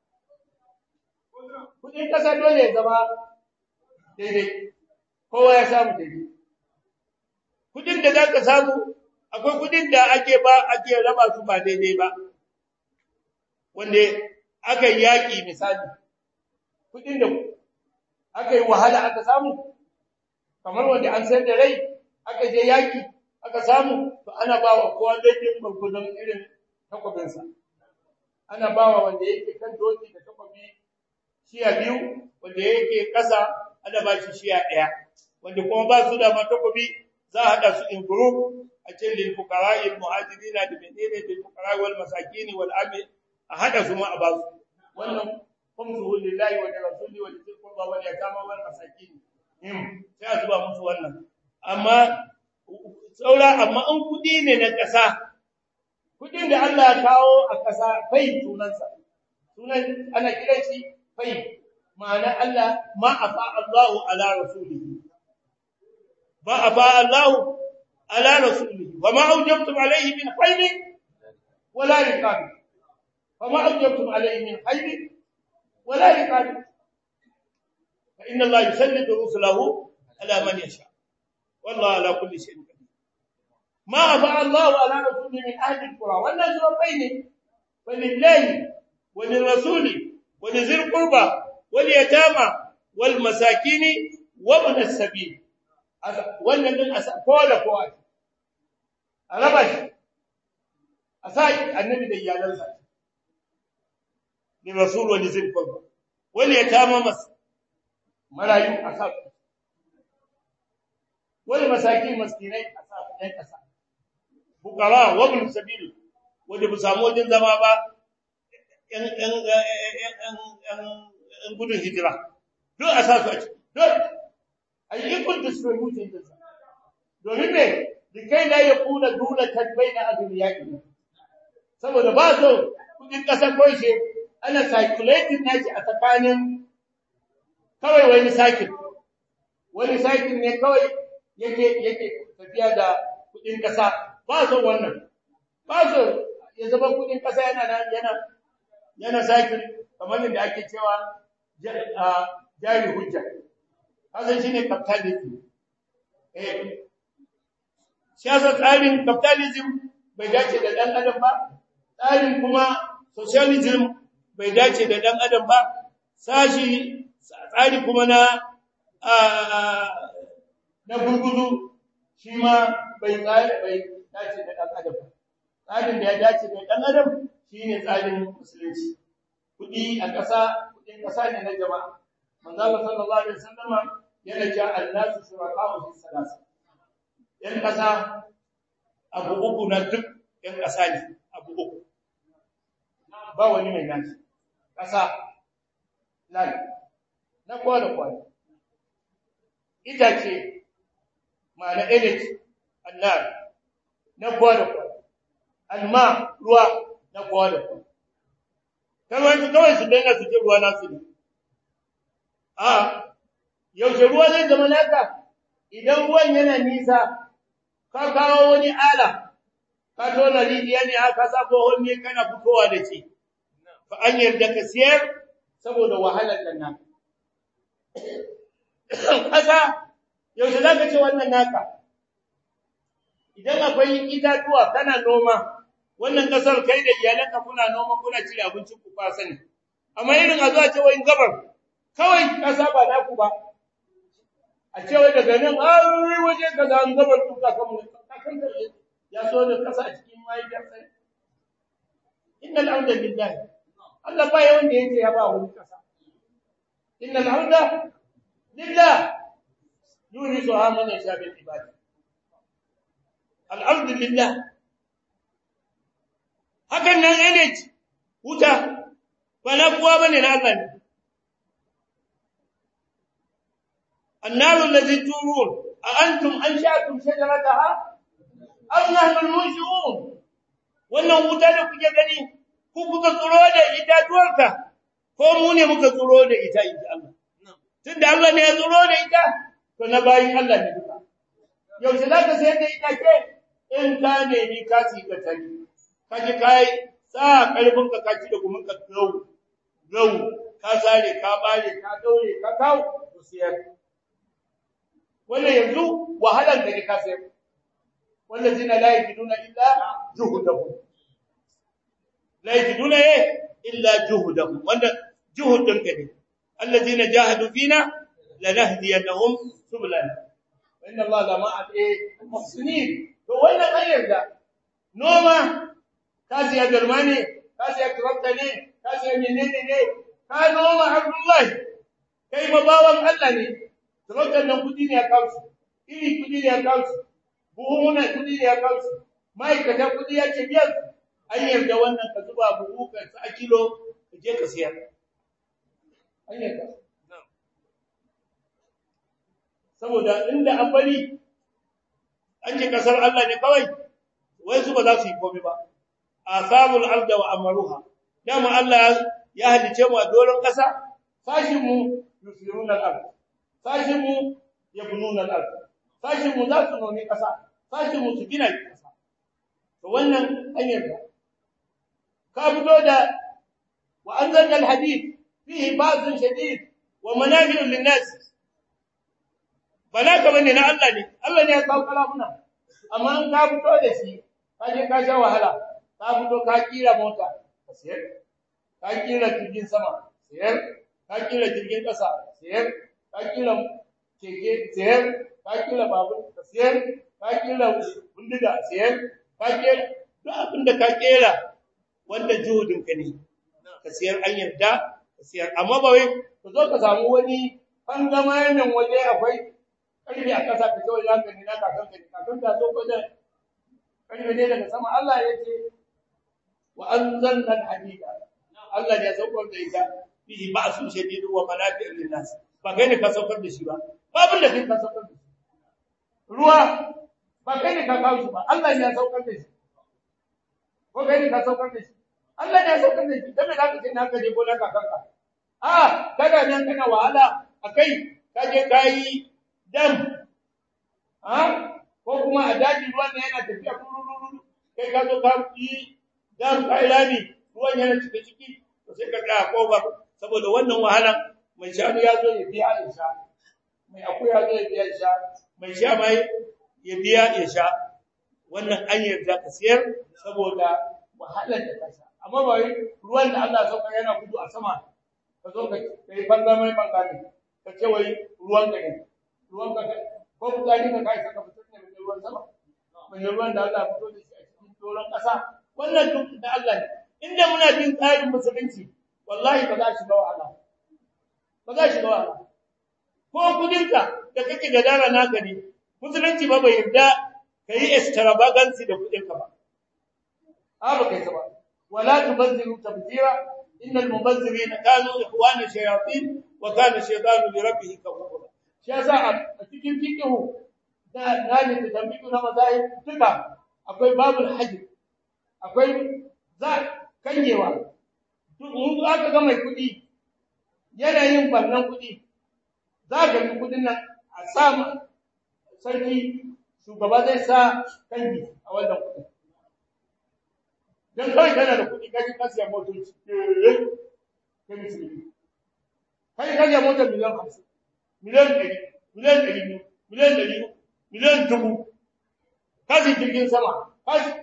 kudin kasa dole ya zama daidai kowa ya samu daidai kudin da za ka samu akwai kudin da ake ba ake raba su ba daidai ba wanda aka yi yaƙi misali kudin da aka yi wahala aka samu kamar wanda an sayar da rai aka je yaƙi aka samu to ana ba wa kowa daidai gwargwadon irin takwabinsa ana ba wa wanda yake kan doki da takwabi shiya biyu wanda yake ƙasa ana ba shi shiya ɗaya wanda kuma ba su da ma takwabi za a haɗa su in group a ce lil fuqara al muhajirin da menene lil fuqara wal masakin wal amil a haɗa su ma a ba su wannan khumsuhu lillahi wa rasuli wa lil qurba wal yatama wal masakin him sai a zuba musu wannan amma saura amma in kudi ne na ƙasa kudin da Allah ya kawo a ƙasa fai sunansa sunan ana kiran shi fai ma'ana Allah ma afa Allahu ala rasulihi ma afa Allahu ala rasulihi wa ma awjabtum alayhi min khayr wala riqab fa ma awjabtum alayhi min khayr wala riqab fa inna Allah yusallitu rusulahu ala man yasha wallahu ala kulli shay'in qadir ما أفاء الله على رسوله من أهل القرى والناس بين فلله وللرسول ولذي القربى واليتامى والمساكين وابن السبيل wannan din kowa da kowa a raba shi a sa annabi da iyalansa ni rasul wani zai kwalba wani ya tama masa marayu a sa wani masaki maskinai a sa ɗan ƙasa bukara wabin sabil wanda bu samu wajen zama ba ‘yan gudun hijira duk a sa su a ciki duk a yi ikon distribution din sa domin me da kai na ya kuna duna tabbai na azumi yaƙi saboda ba so kudin ƙasar koishe ana circulating nashi a tsakanin kawai wani sakin wani sakin ne kawai yake yake tafiya da kudin ƙasa ba so wannan ba so ya zama kudin ƙasa yana yana yana sakin kamar da ake cewa jari hujja hasan shine capitalism eh siyasa tsarin capitalism bai dace da dan adam ba tsarin kuma socialism bai dace da dan adam ba sashi tsari kuma na na gurguzu shi ma bai tsari bai dace da dan adam tsarin da ya dace da dan adam shine tsarin musulunci kudi a ƙasa kudin ƙasa ne na jama'a manzo Allah sallallahu alaihi wasallama yana cewa annasu shuraka'u fi salasa yan ƙasa abu uku na duk yan ƙasa ne abu uku ba wani mai nashi ƙasa lan na kowa da kowa itace ma'ana energy annar na kowa da kowa alma ruwa na kowa da kowa kawai kawai su daina su ji ruwa nasu ne a yaushe ruwa zai zama naka idan ruwan yana nisa ka kawo wani ala ka tona rijiya ne aka sa bohon ne kana fitowa da shi fa an yarda ka siyar saboda wahalar nan naka kasa yaushe zaka ce wannan naka idan akwai itatuwa kana noma wannan kasar kai da iyalanka kuna noma kuna cire abincin ku fa sani amma irin a zuwa ce wai gabar kawai kasa ba da ku ba a ce wai daga nan ai waje kaza an gabar ku ka kan kakan da ya so da kasa a cikin mahaifiyar sai innal hamda lillahi Allah ba yawan da yake ya ba wani kasa innal hamda lillah yurisu man yasha bil ibadi alhamdulillah hakan nan energy wuta ba na kuwa bane na Allah ne annaru allazi turun a antum ansha'tum shajarataha am nahnu al-munshi'un wannan wuta da kuke gani ku kuka tsoro da itatuwarka ko ko mu ne muka tsoro da ita inji Allah tunda Allah ne ya tsoro da ita to na bayin Allah ne duka yaushe za ka sayar da ita ke in ka ne ni ka ci ka tani ka ji kai sa karfin ka kaci da kuma ka gau gau ka zare ka bare ka daure ka kawo to siyar wannan yanzu wahalan da ne ka sayar wallazina la yajiduna illa juhdahum la yajiduna illa juhdahum wanda juhud din ka ne allazina jahadu fina lanahdiyannahum subulana wa inna allaha lama al-muhsinin to wannan ayar da noma ka siya garma ne ka siya tractor ne ka siya menene ne ka noma abdullahi kai mabawan Allah ne tractor nan kudi ne ya kawo iri kudi ne ya kawo buhuna kudi ne ya kawo ma'aikata kudi ya ce biyar an yarda wannan ka zuba buhu ka sa kilo ka je ka siya an yarda saboda inda an bari an ce kasar Allah ne kawai wai su ba za su yi komai ba asabul arda wa amaruha dama Allah ya halice mu a doron kasa sashin mu yusiruna al-ard sashin mu yabnuna al-ard sashin mu za su nome kasa sashin mu su gina kasa to wannan hanyar da ka fito da wa anzalna al-hadid fihi ba'dun shadid wa manafi'un lin-nas bala ka bane na Allah ne Allah ne ya kawo kalamuna amma an ka fito da shi ka je ka sha wahala ka fito ka kira mota ka sayar ka kira jirgin sama sayar ka kira jirgin kasa sayar ka kira keke sayar ka kira babur ka sayar ka kira bindiga sayar ka kira duk abin da ka kera wanda juhudin ka ne ka sayar an yarda ka sayar amma ba wai ka zo ka samu wani fangamanin waje akwai karfi a ƙasa ka kawai za ka ne na kakan ka kakan ka zo ko da karfi ne daga sama Allah ya ce wa anzalna al-hadida Allah ne ya saukar da ita fihi ba'sun shadid wa manafi'un lin-nas ba kai ne ka saukar da shi ba babin da kai ka saukar da shi ruwa ba kai ne ka kawo shi ba Allah ne ya saukar da shi ko kai ne ka saukar da shi Allah ne ya saukar da shi dan me zaka ce na ka je gonar kakanka a kada nan kana wahala akai kaje kai dam ha ko kuma a daji ruwan ne yana tafiya kurururu kai ka zo ka yi dam kai rami ruwan yana cike ciki to sai ka ga kofar saboda wannan wahala mai shanu ya zo ya biya ya sha mai akuya zo ya biya ya sha mai sha mai ya biya ya sha wannan an yarda ka siyar saboda wahalar da ka sha amma ba ruwan da Allah sauka yana gudu a sama ka zo ka kai banza mai bangare ka ce wai ruwan ka ne ruwan ka ko fitsari ka kai saka fitar ne da ruwan sama mai ruwan da Allah fito da shi a cikin doron ƙasa wannan duk da Allah ne inda muna bin tsarin musulunci wallahi ba za shi ga wahala ba za shi ga wahala ko kudinka da kake gadara naka ne musulunci ba bai yarda kai extravagance da kudinka ba a ba kai ta ba wala tubazziru tabzira innal mubazzirina kanu ikhwana shayatin wa kana shaytanu li rabbih kafura shi yasa a cikin fiqhu da nani da tambiku na mazahib duka akwai babul hajj akwai za kanyewa in aka ga mai kudi yanayin bannan kudi za ka ga kudin nan a samu sarki shugaba zai sa kangi a wannan kudi dan kai kana da kudi kaji ka siya motoci kai musulmi kai kaji motar miliyan 50 miliyan 100 miliyan 200 miliyan 100 miliyan 1000 kaji jirgin sama kaji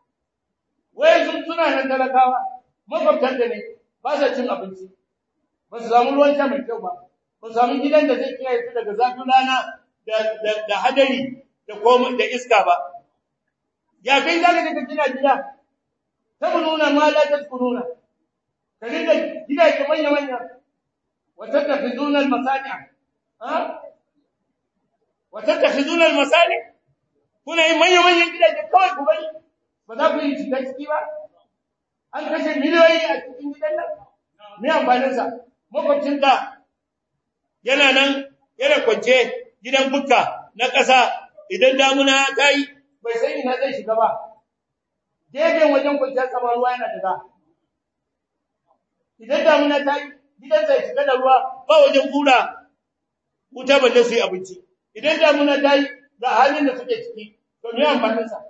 wai sun suna nan talakawa makwabtan da ne ba sa cin abinci ba su samu ruwan sha mai kyau ba ba su samu gidan da zai kiyaye su daga zafin rana da hadari da koma da iska ba ya kai za ka ka gina gida ta nuna ma la tadkuruna ka dinga gidaje manya manya wa tattakhizuna al-masani ha wa tattakhizuna al-masani kuna yin manya manyan gidaje kawai ku bari ba za ku yi shiga ciki ba an kashe miliyoyi a cikin gidan nan me amfanin sa makwabcin ka yana nan yana kwance gidan bukka na ƙasa idan damuna ta yi bai san ina zai shiga ba gefen wajen kwanciyar sama ruwa yana daga idan damuna ta yi gidansa ya cika da ruwa ba wajen kura wuta balle su yi abinci idan damuna ta yi ga halin da suke ciki to me amfaninsa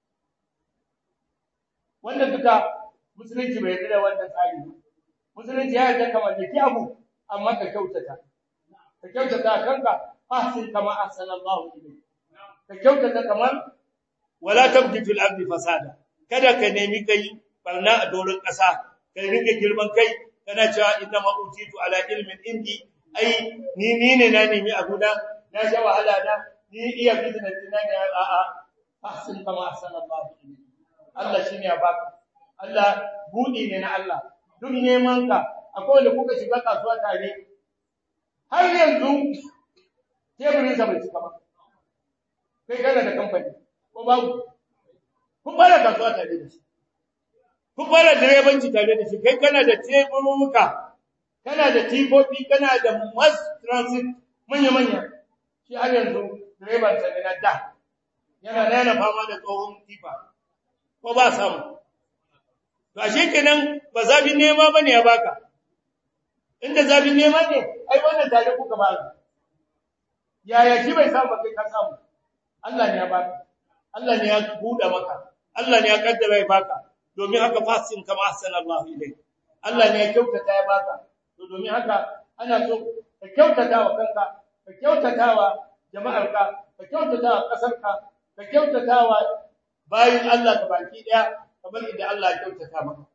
wanda duka musulunci bai yarda da wannan tsari ba musulunci ya yarda kamar da ki abu amma ka kyautata ka kyautata kanka ahsin kama ahsana Allah ilayk ka kyautata kamar wala tabghi fil ardi fasada kada ka nemi kai barna a doron ƙasa ka rike girman kai kana cewa inna ma utitu ala ilmin indi ai ni ni ne na nemi abu na na sha wahala na ni iya business na ne a a ahsin kama ahsana Allah ilayk Allah shine ya baka Allah budi ne na Allah duk neman ka akwai wanda kuka shiga kasuwa tare har yanzu teburin sa bai cika ba kai kana da kamfani ko babu kun fara kasuwa tare da shi kun fara direbanci tare da shi kai kana da teburuka kana da tifofi kana da mass transit manya manya shi har yanzu direban sa ne na da yana da yana fama da tsohon tifa ko ba samu to ashe kenan ba zabin nema bane ya baka inda zabin nema ne ai wannan tare kuka ba yaya shi bai samu kai ka samu Allah ne ya baka Allah ne ya buɗe maka Allah ne ya kaddara ya baka domin haka fasin kama sallallahu alaihi Allah ne ya kyautata ya baka to domin haka ana so ka kyautata wa kanka ka kyautata wa jama'arka ka kyautata wa kasarka ka kyautata wa bayin Allah ka baki daya kamar idan Allah ya kyautata maka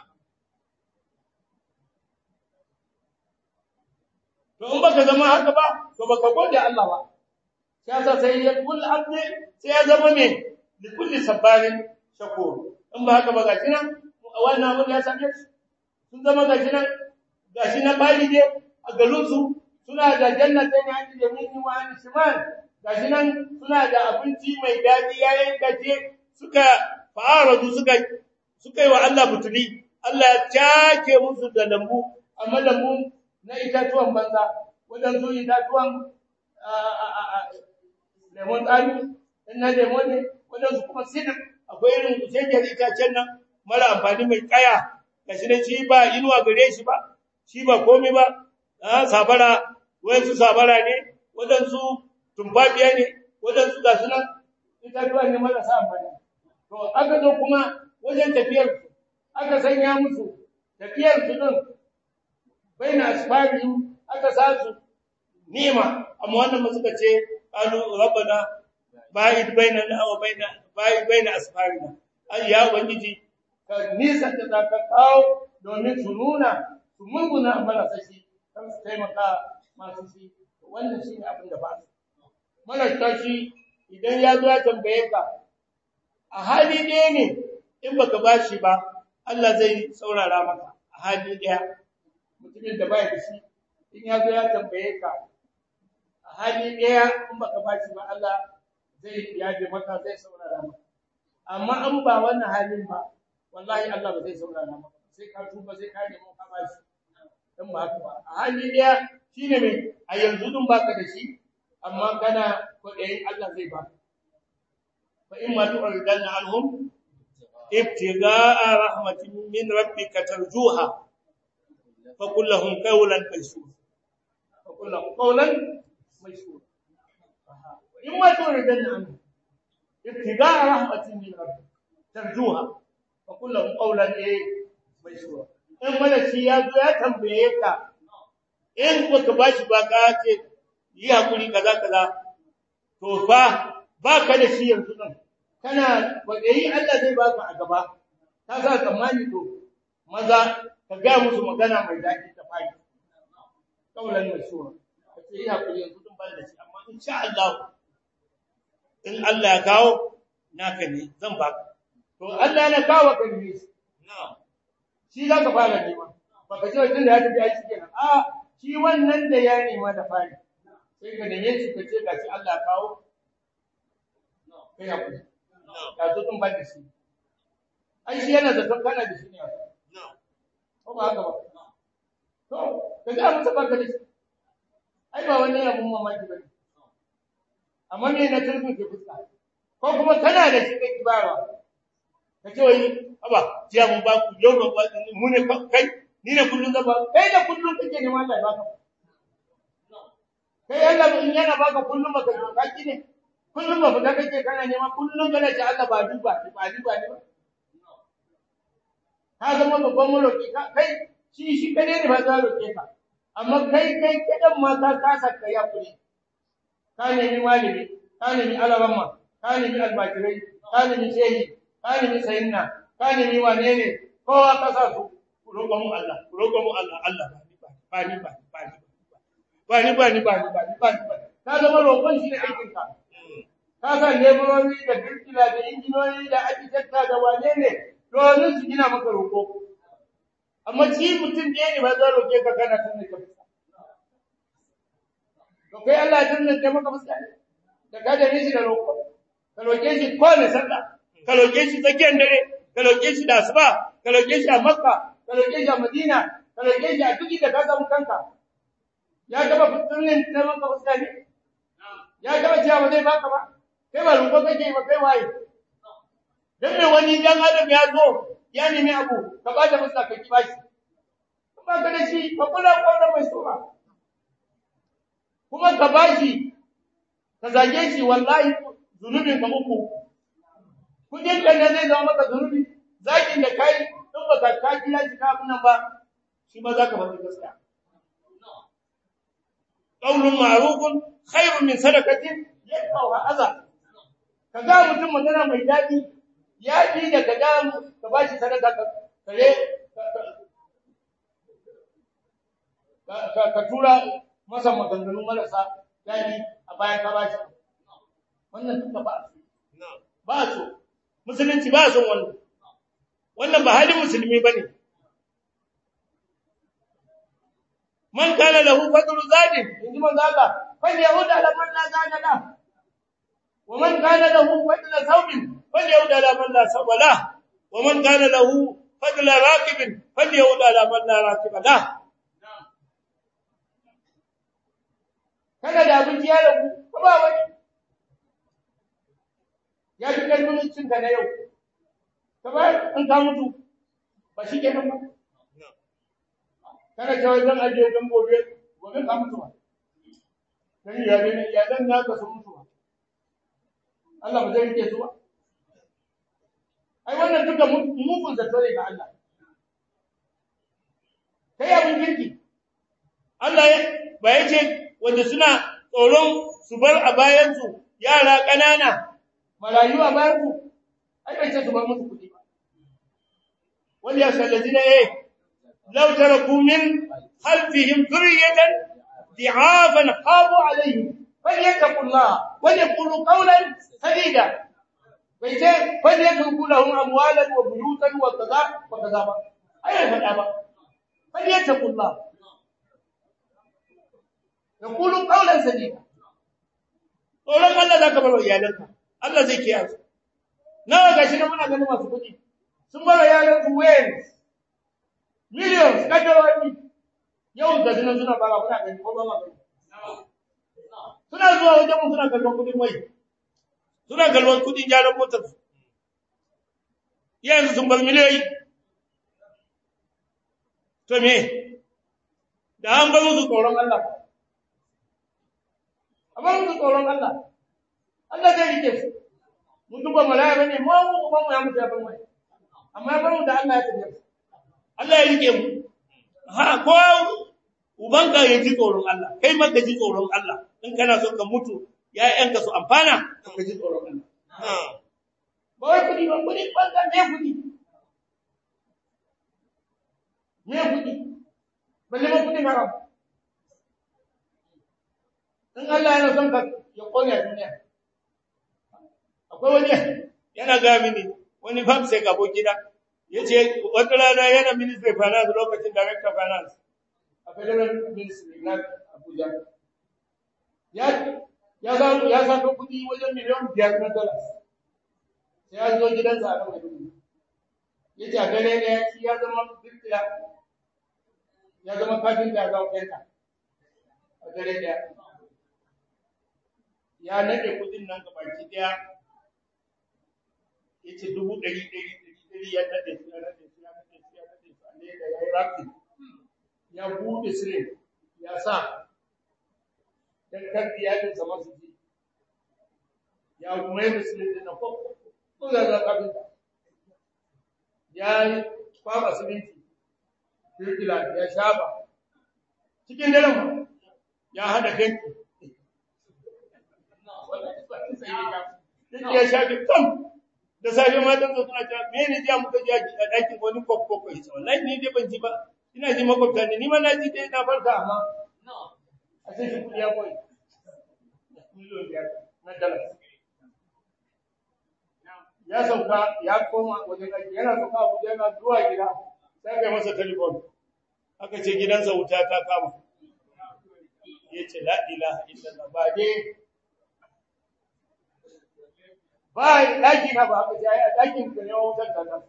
to in baka zama haka ba to baka gode Allah ba sai sa sai ya kul abdi sai ya zama me li kulli sabarin shakur in ba haka ba gashi nan wannan abin ya sake su sun zama gashi nan gashi na bali ne a garin su suna da jannatin yani da mini wa an shimal gashi nan suna da abinci mai dadi yayin gaje suka fa'aradu suka suka yi wa Allah butuli Allah ya take musu da lambu amma lambu na itatuwan banza wadansu itatuwan lemon tsami in na lemon ne wadansu kuma sidir akwai irin kusurkiyar itacen nan mara amfani mai kaya ga shi da shi ba inuwa gare shi ba shi ba komi ba sabara wayansu sabara ne wadansu tumfafiya ne wadansu ga sunan itatuwa ne marasa amfani to aka zo kuma wajen tafiyar aka sanya musu tafiyar su din baina asfabi aka sa su nima amma wannan suka ce qalu rabbana ba'id bainana wa baina ba'id baina asfarina ai ya ubangiji ka nisa da zaka kawo domin su nuna su munguna mana sashi kan su taimaka masu shi wannan shine abin da ba su mara tashi idan ya zo ya tambaye ka a hali ɗaya ne in baka bashi ba Allah zai saurara maka a hali ɗaya mutumin da bai da shi in ya zo ya tambaye ka a hali ɗaya in baka bashi ba Allah zai yaje maka zai saurara maka amma an ba wannan halin ba wallahi Allah ba zai saurara maka sai ka tuba sai ka nemo ka bashi dan ba haka ba a hali ɗaya shine me a yanzu dun baka da shi amma kana kwaɗayin Allah zai baka fa in ma tu'ridanna anhum ibtigha'a rahmatin min rabbika tarjuha fa qul lahum qawlan maysura fa qul lahum qawlan maysura in ma tu'ridanna anhum ibtigha'a rahmatin min rabbika tarjuha fa qul lahum qawlan maysura in malaki ya zo ya tambaye ka in baka bashi ba ka ce yi hakuri kaza kaza to fa baka da shi yanzu nan kana yi Allah zai baka a gaba ka sa tsammani to maza ka ga musu magana mai daɗi ta fadi kaulan mashura kace yi hakuri yanzu din ban da shi amma insha Allah in Allah ya kawo naka ne zan baka to Allah yana kawo ka ne na'am shi za ka fara nema baka ce tun da ya tafi aiki kenan a shi wannan da ya nema da fari sai ka neme shi ka ce ga shi Allah kawo kai hakuri ka zo tun ban da shi ai shi yana da kana da shi ne ko ba haka ba to ka ga mutum baka da shi ai ba wani abun mamaki bane amma me na turbi ke fuska ko kuma kana da shi kai kibarwa ka ce wai haba jiya mun ba ku yau ba mu ne kai ni ne kullun zaba kai da kullun kake neman Allah ya baka kai Allah in yana baka kullun baka kaki ne kullun ba fita kake kana nema kullun kana ce Allah ba duba ba duba ne ba ka zama babban maroki kai shi shi kadai ne ba za roke ka amma kai kai kidan ma ka kasa ka ya kuri ka nemi malami ka nemi alaramma ka nemi albakirai ka nemi shehi ka nemi sayinna ka nemi wane ne kowa ka sa su roƙo mu Allah roƙo mu Allah Allah ba ni ba ba ni ba ni ba ni ba ni ba ni ba ni ba ka zama roƙon shi ne aikin ka ka sa leburori da birkila da injinoni da arkitekta da wane ne domin su gina maka roƙo amma shi mutum ɗaya ne ba za roƙe ka kana tunne ka fuska to kai Allah ya tunne ka maka fuska ne da ka da shi da roƙo ka roƙe shi kowane sallah ka roƙe shi tsakiyar dare ka roƙe shi da asuba ka roƙe shi a makka ka roƙe shi a madina ka roƙe shi a duk da ka samu kanka ya gaba tunne na maka fuska ne ya gaba cewa ba zai baka ba kai ba roƙo kake ba kai waye dan me wani dan adam ya zo ya nemi abu ka ba da masa ka kiba shi kuma ka da shi ka kula kwaura mai sura kuma ka ba shi ka zage shi wallahi zunubin ka uku kudin ka ne zai zama maka zunubi zakin da kai in ba ka ka kila shi ka abin nan ba shi ma za ka bar gaskiya qaulun ma'rufun khairun min sadaqatin yaqwa adha kaga mutum magana mai dadi ya fi da ka damu ka ba shi sadaka ka kare ka tura masa maganganu marasa daɗi a bayan ka ba shi wannan duka ba su ba su musulunci ba son wannan wannan ba halin musulmi ba ne man kana lahu fadlu zadin inji man zaka fal yahuda la man la zaka la wa man kana lahu fadlu thawbin فليعود على من لا سوى له ومن كان له فضل راكب فليعود على من لا راكب له kana da abinci ya rabu ko ba wani ya fi karfin cin ka na yau kamar in ka mutu ba shi kenan ba kana cewa zan ajiye don gobe gobe ka mutu ba dan ya ne ya dan naka sun mutu ba Allah ba zai rike su ba ai wannan duka mugun zato ne ga Allah kai abin kirki Allah ya ba ya ce wanda suna tsoron su bar a bayansu yara ƙanana marayu a bayansu ai bai ce su bar musu kuɗi ba wani ya sallaji na eh law taraku min khalfihim dhurriyatan di'afan qabu alaihim falyattaqullah wa yaqulu qawlan sadida bai ce fal yatruku lahum amwalan wa buyutan wa kaza wa kaza ba ai faɗa ba fal yattaqullah yaqulu qawlan sadida tsoron Allah zaka bar wa iyalanka Allah zai kiyaye su nawa gashi na muna ganin masu kuɗi sun bar yaran su ways millions kadarori yau da dinan suna bara muna gani ko ba ma gani suna zuwa wajen mu suna kallon kuɗin mai suna galwan kudin gyaran motar su yanzu sun bar miliyoyi to me da an bar musu tsoron Allah a bar musu tsoron Allah Allah zai rike su mutum ba malaya bane mu mu ba mu ya mutu ya bar mai amma bar mu da Allah ya tafi Allah ya rike mu ha ko ubanka ya ji tsoron Allah kai ma ka ji tsoron Allah in kana so ka mutu ‘ya'yanka su amfana, ka ji tsoron Allah. Ba wai kuɗi ba, kuɗi ɓangar ne kuɗi. Me kuɗi? Balle ma kuɗi haram. In Allah yana son ka ya ƙone a duniya. Akwai wani yana ga mini, wani fam sai ka gida. Ya ce, wata rana yana ministry finance lokacin director finance a federal ministry na Abuja. Ya ya za ya saka kudi wajen miliyan biyar na dollars sai ya zo gidansa a kan kudi ya ce a gare ne shi ya zama birkila ya zama kafin da ya zama fenta a gare ne ya nade kudin nan ga baki daya ya ce dubu ɗari ɗari ɗari ɗari ya nade su ya nade su ya nade su ya nade su a leda ya yi rafi ya bude sire ya sa dan kan iyalin sa masu ji ya kuma yi sire din na ko ko da za ka fita ya kwaba siminti kirkila ya shafa cikin daren ma ya hada kanki ya shafi kam da safe matan su suna cewa me ne jiya muka ji a ɗakin wani kwakwakwa ya ce wallahi ni dai ban ji ba ina ji makwabta ne ni ma na ji dai na farka amma a sai shi kuɗi ya koyi miliyon biyar na dala ya sauka ya koma wajen aiki yana sauka abuja yana zuwa gida sai kai masa telefon aka ce gidansa wuta ta kama ya ce la ilaha illallah ba dai ba ɗaki na ba haka sai a ɗakin ka ne wutar ta ta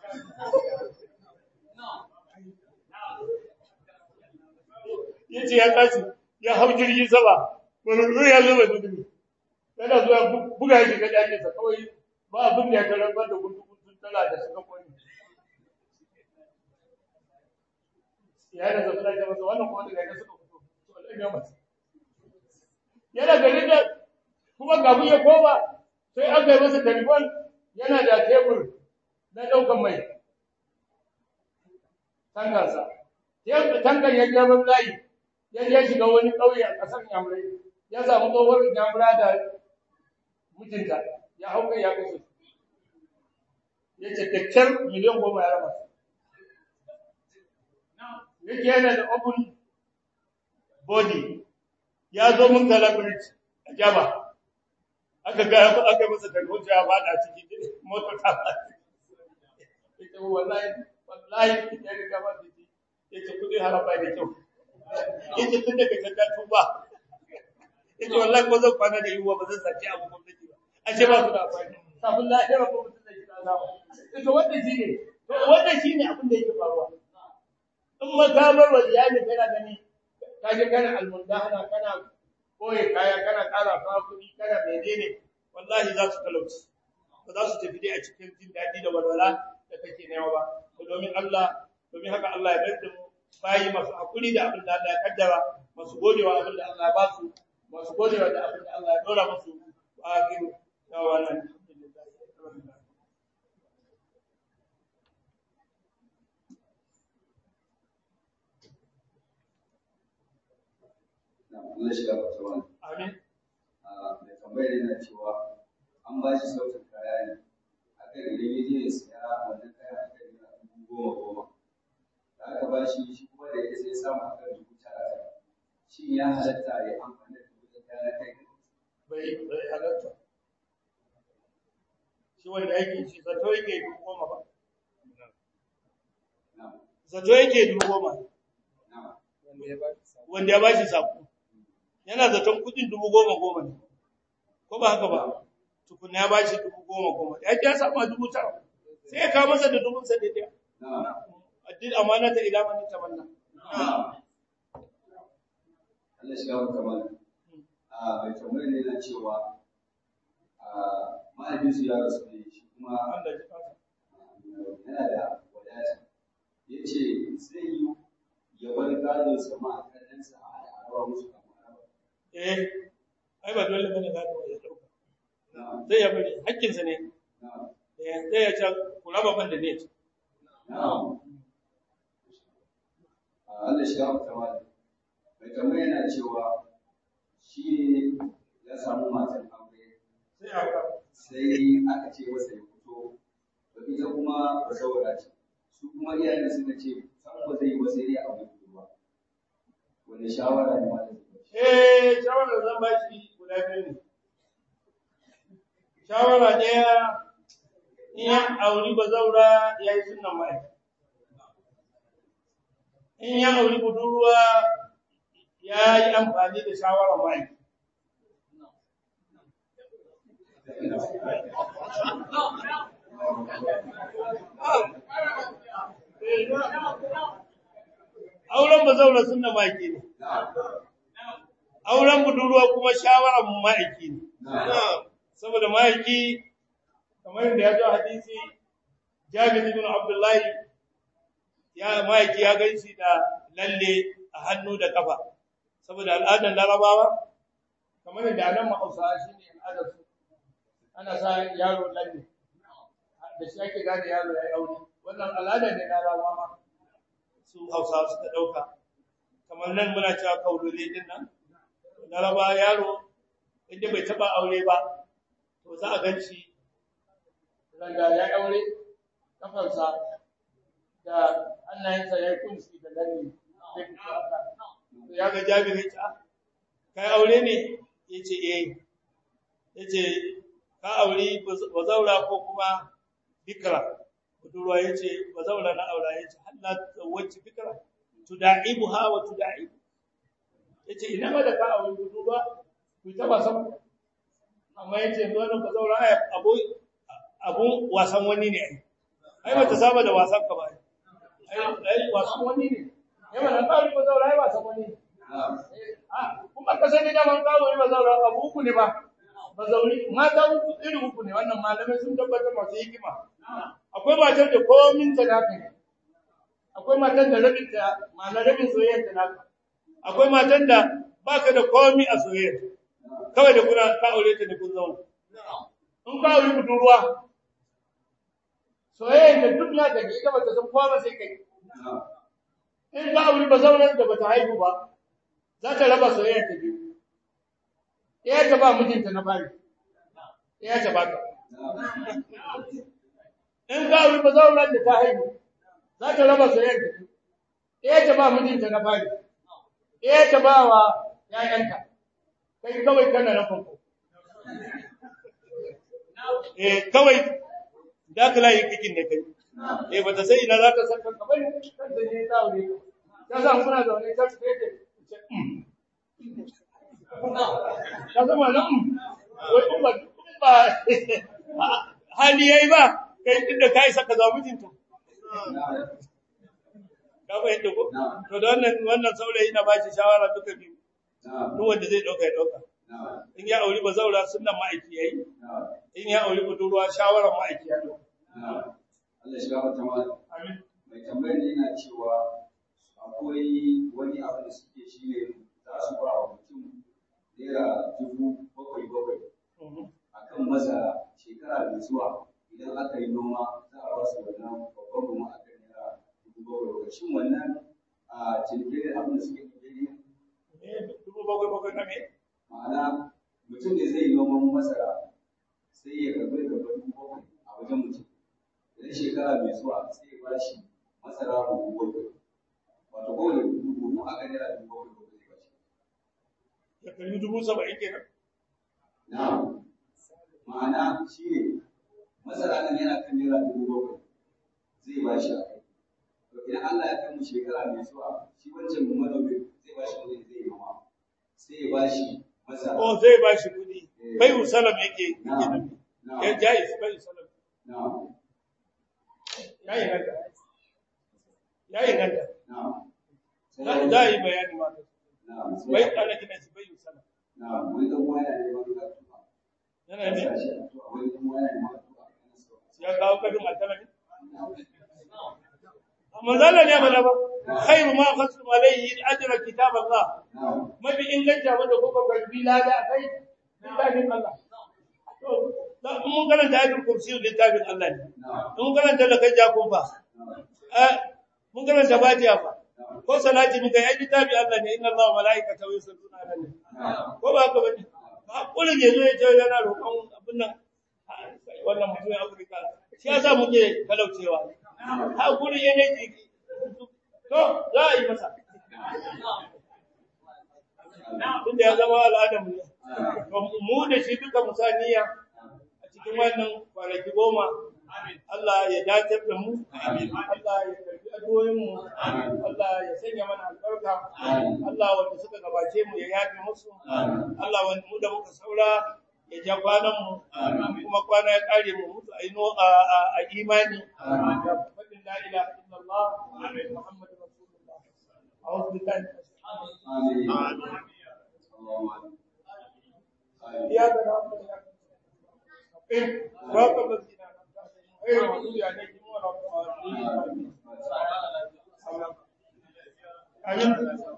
ya ce ya tashi ya hau jirgin sama wani ruwa ya zuba dudu yana zuwa buga shi ga ɗakinsa kawai ba abin da ya tarar ba da gudu-gudu tana da suka kwani ya da zafi da masa wannan kuma daga yana suka fito to Allah ya masa yana garin da kuma kafin ya koma sai aka yi masa telefon yana da tebur na ɗaukan mai tankarsa tankar ya je ban layi ya je shiga wani ƙauye a ƙasar yamurai ya samu tsohuwar yamura da mijinta ya hau kai ya kashe ya ce kyakkyar miliyan goma ya raba yake yana da open body ya zo mun talabirci a jaba aka ga aka masa tarhoto ya fada ciki motar ta fada ita wallahi wallahi ita ne ka ba ciki yace kudi haraba da kyau yace tun daga can ta tuba yace wallahi ko zan kwana da yiwuwa ba zan sace abu gwamnati ba ashe ba su da amfani kafin lahira ko mutum zai kira zawo ita wannan shine to wannan shine abin da yake faruwa in makamar wa iyali kana gani ka je kana almundahana kana koye kaya kana ƙara fa kuɗi kana menene wallahi za su talauci ba za su tafi dai a cikin jin daɗi da walwala da kake nema ba to domin Allah domin haka Allah ya bar mu bayi masu hakuri da abin da Allah ya kaddara masu godewa abin da Allah ya ba su masu godewa da abin da Allah ya dora musu wa akhiru ya wannan Allah shiga fata wani. amin Mai tambayar yana cewa an ba shi sautin kaya ne a kan idan ya je ya siya wannan kaya a kan yana dubu goma goma. Da aka ba shi shi kuma da ya sai samu a kan dubu tara tara. Shin ya halatta ya yi amfani da dubu kaya na kai? bai bai halatta shi wanda yake shi zato yake dubu goma ba Na'am. zato yake dubu goma Na'am. wanda ya bashi sako yana zaton kudin dubu goma goma ne ko ba haka ba tukuna ya bashi dubu goma goma ya ji ya samu dubu tara sai ya kawo masa da dubun sa da ɗaya Na'am. addin amana ta ila man tamanna Na'am. Allah shiga fata wani. a mai tambayar ne na cewa a mahaifinsu ya rasu ne shi kuma Allah ya kasa yana da wadata ya ce zai yi ya bar gadon sama a kallonsa a al'arawa musu kamar araba eh ai ba dole bane gado ya dauka na'am sai ya bari hakkin sa ne na'am eh sai ya ce ku raba ban da ne na'am a Allah shi ya fita wani mai tambayar yana cewa shi ne ya samu matan aure sai aka sai aka ce masa ya fito to ita kuma ba saboda ce su kuma iyayen suka ce san ba zai yi ba sai dai a mai ba wani shawara ne ma da zai ba shi eh shawara zan ba shi guda biyu ne shawara ɗaya in ya auri bazaura ya yi sunan mai in ya auri budurwa ya yi amfani da shawarar mai auren bazaura sunan maki ne auren budurwa kuma shawarar ma'aiki ne saboda ma'aiki kamar yadda ya zo hadisi jabir ibn abdullahi ya ma'aiki ya gaishe da lalle a hannu da kafa saboda al'adar larabawa kamar da anan ma'ausa shi ne al'adar su ana sa yaro lalle da shi ake gane yaro ya yi aure wannan al'adar ne larabawa ma su hausa suka ɗauka kamar nan muna cewa kaulole din nan larabawa yaro inda bai taɓa aure ba to za a gan shi randa ya aure kafarsa da hannayensa ya yi kunshi da lalle zai fito haka ya ga jabir ya ce kai aure ne ya ce eh ya ce ka aure bazaura ko kuma bikira budurwa ya ce bazaura na aura ya ce halla wacce bikira tuda'ibu ha wa tuda'ibu ya ce ina ma da ka aure budurwa ku ta wasan amma ya ce wannan bazaura abu abun wasan wani ne ai ai ba ta saba da wasan ka ba ai wasan wani ne yawa na kawai ba zaura ai wasan wani ne kuma ka sani da man kawo ba zaura abu uku ne ba ba zauri mata uku iri uku ne wannan malamai sun tabbatar masu hikima akwai matar da komin ta naka ne akwai matar da rabin ta ma'ana rabin soyayyar ta naka akwai matar da baka da komi a soyayyar kawai da kuna ka aure ta da kun zauna in ka aure budurwa soyayyar da duk naka ne ita ba ta san kowa ba sai kai in ka aure ba zaunar da bata haihu ba za ta raba soyayya ta biyu ɗaya ta ba mijinta na fari ɗaya ta ba ta in ka aure ba zaunar da ta haihu za ta raba soyayya ta biyu ɗaya ta ba mijinta na fari ɗaya ta ba wa ‘ya'yanta kai kawai kana na farko eh kawai da ka layi kikin ne kai eh bata sai ina za ta san kanka bane kan da ne ta aure ka san kuna zaune ta ce ce ka zama nan wai kun ba ba hali yayi ba kai din da kai saka za mijinta ka ba yadda ko to da wannan wannan saurayi na bashi shawara duka biyu duk wanda zai dauka ya dauka in ya auri ba zaura sunnan ma'aiki yayi in ya auri budurwa shawaran ma'aiki ya dauka Allah shi gafarta mana. amin Mai tambayar ne yana cewa akwai wani abu da suke shi ne za su ba wa mutum naira dubu bakwai bakwai a kan masara shekara mai zuwa idan aka yi noma za a ba su wannan babban noma a kan naira dubu bakwai bakwai. Shin wannan a cinikin abin da suke nufi ne? eh dubu bakwai bakwai na me Ma'ana mutum ne zai yi noman masara sai ya karɓi da dubu bakwai a wajen mutum. Idan shekara mai zuwa sai ya ba shi masara buhu bakwai. Wato kowane buhu aka naira dubu bakwai bakwai zai ba shi. ya kalli dubu saba'in kenan Na'am. Ma'ana shi ne masara nan yana kan naira dubu bakwai zai ba shi a kai. To idan Allah ya kai mu shekara mai zuwa shi wancan manomi zai ba shi kuɗi zai yi noma. Sai ya ba shi masara. oh zai ba shi kuɗi bai usalam yake yake Na'am. nufi Na'am. ya jais bai usalam Na'am. ya yi ganta ya yi ganta Na'am. za za a yi bayani ma Na'am. Sai- bai ana kina shi bai usalam Na'am. Wani ɗan uwa yana neman addu'a. yana Ya ne sa shi addu'a. Wani ɗan uwa yana neman addu'a. Yana so. ya kawo kafin alkalami amma zalla ne mana ba khairu ma khasum alayhi ajra kitab Allah Na'am. mafi inganta wanda kuka karbi lada kai littafin Allah to da mun karanta ayatul kursi littafin Allah ne Na'am. mun karanta da kai jakun fa Na'am. eh mun karanta fatiha fa Na'am. ko salati muka yi littafin Allah ne inna Allah wa malaikatahu yusalluna ala nabi Na'am. ko ba haka bane ba kullun yazo ya ce yana roƙon abin nan wannan mutumin Afirka shi yasa muke talaucewa ha kullun yana ji to za a yi masa tunda ya zama al'adar mu ne to mu da shi duka musaniya a cikin wannan kwanaki goma Allah ya dace da mu Allah ya karbi addu'o'in mu Allah ya sanya mana albarka Allah wanda suka gabace mu ya yafe musu Allah wanda mu da muka saura ya ja kwanan mu kuma kwana ya kare mu mutu a ino a a- a imani da fadin la ilaha illallah muhammadur rasulullah a'udhu billahi minash Amin. Allahumma amin. Amin. إياك نعبد وإياك نستعين صراط الذين أنعمت عليهم غير المغضوب عليهم ولا الضالين آمين. amin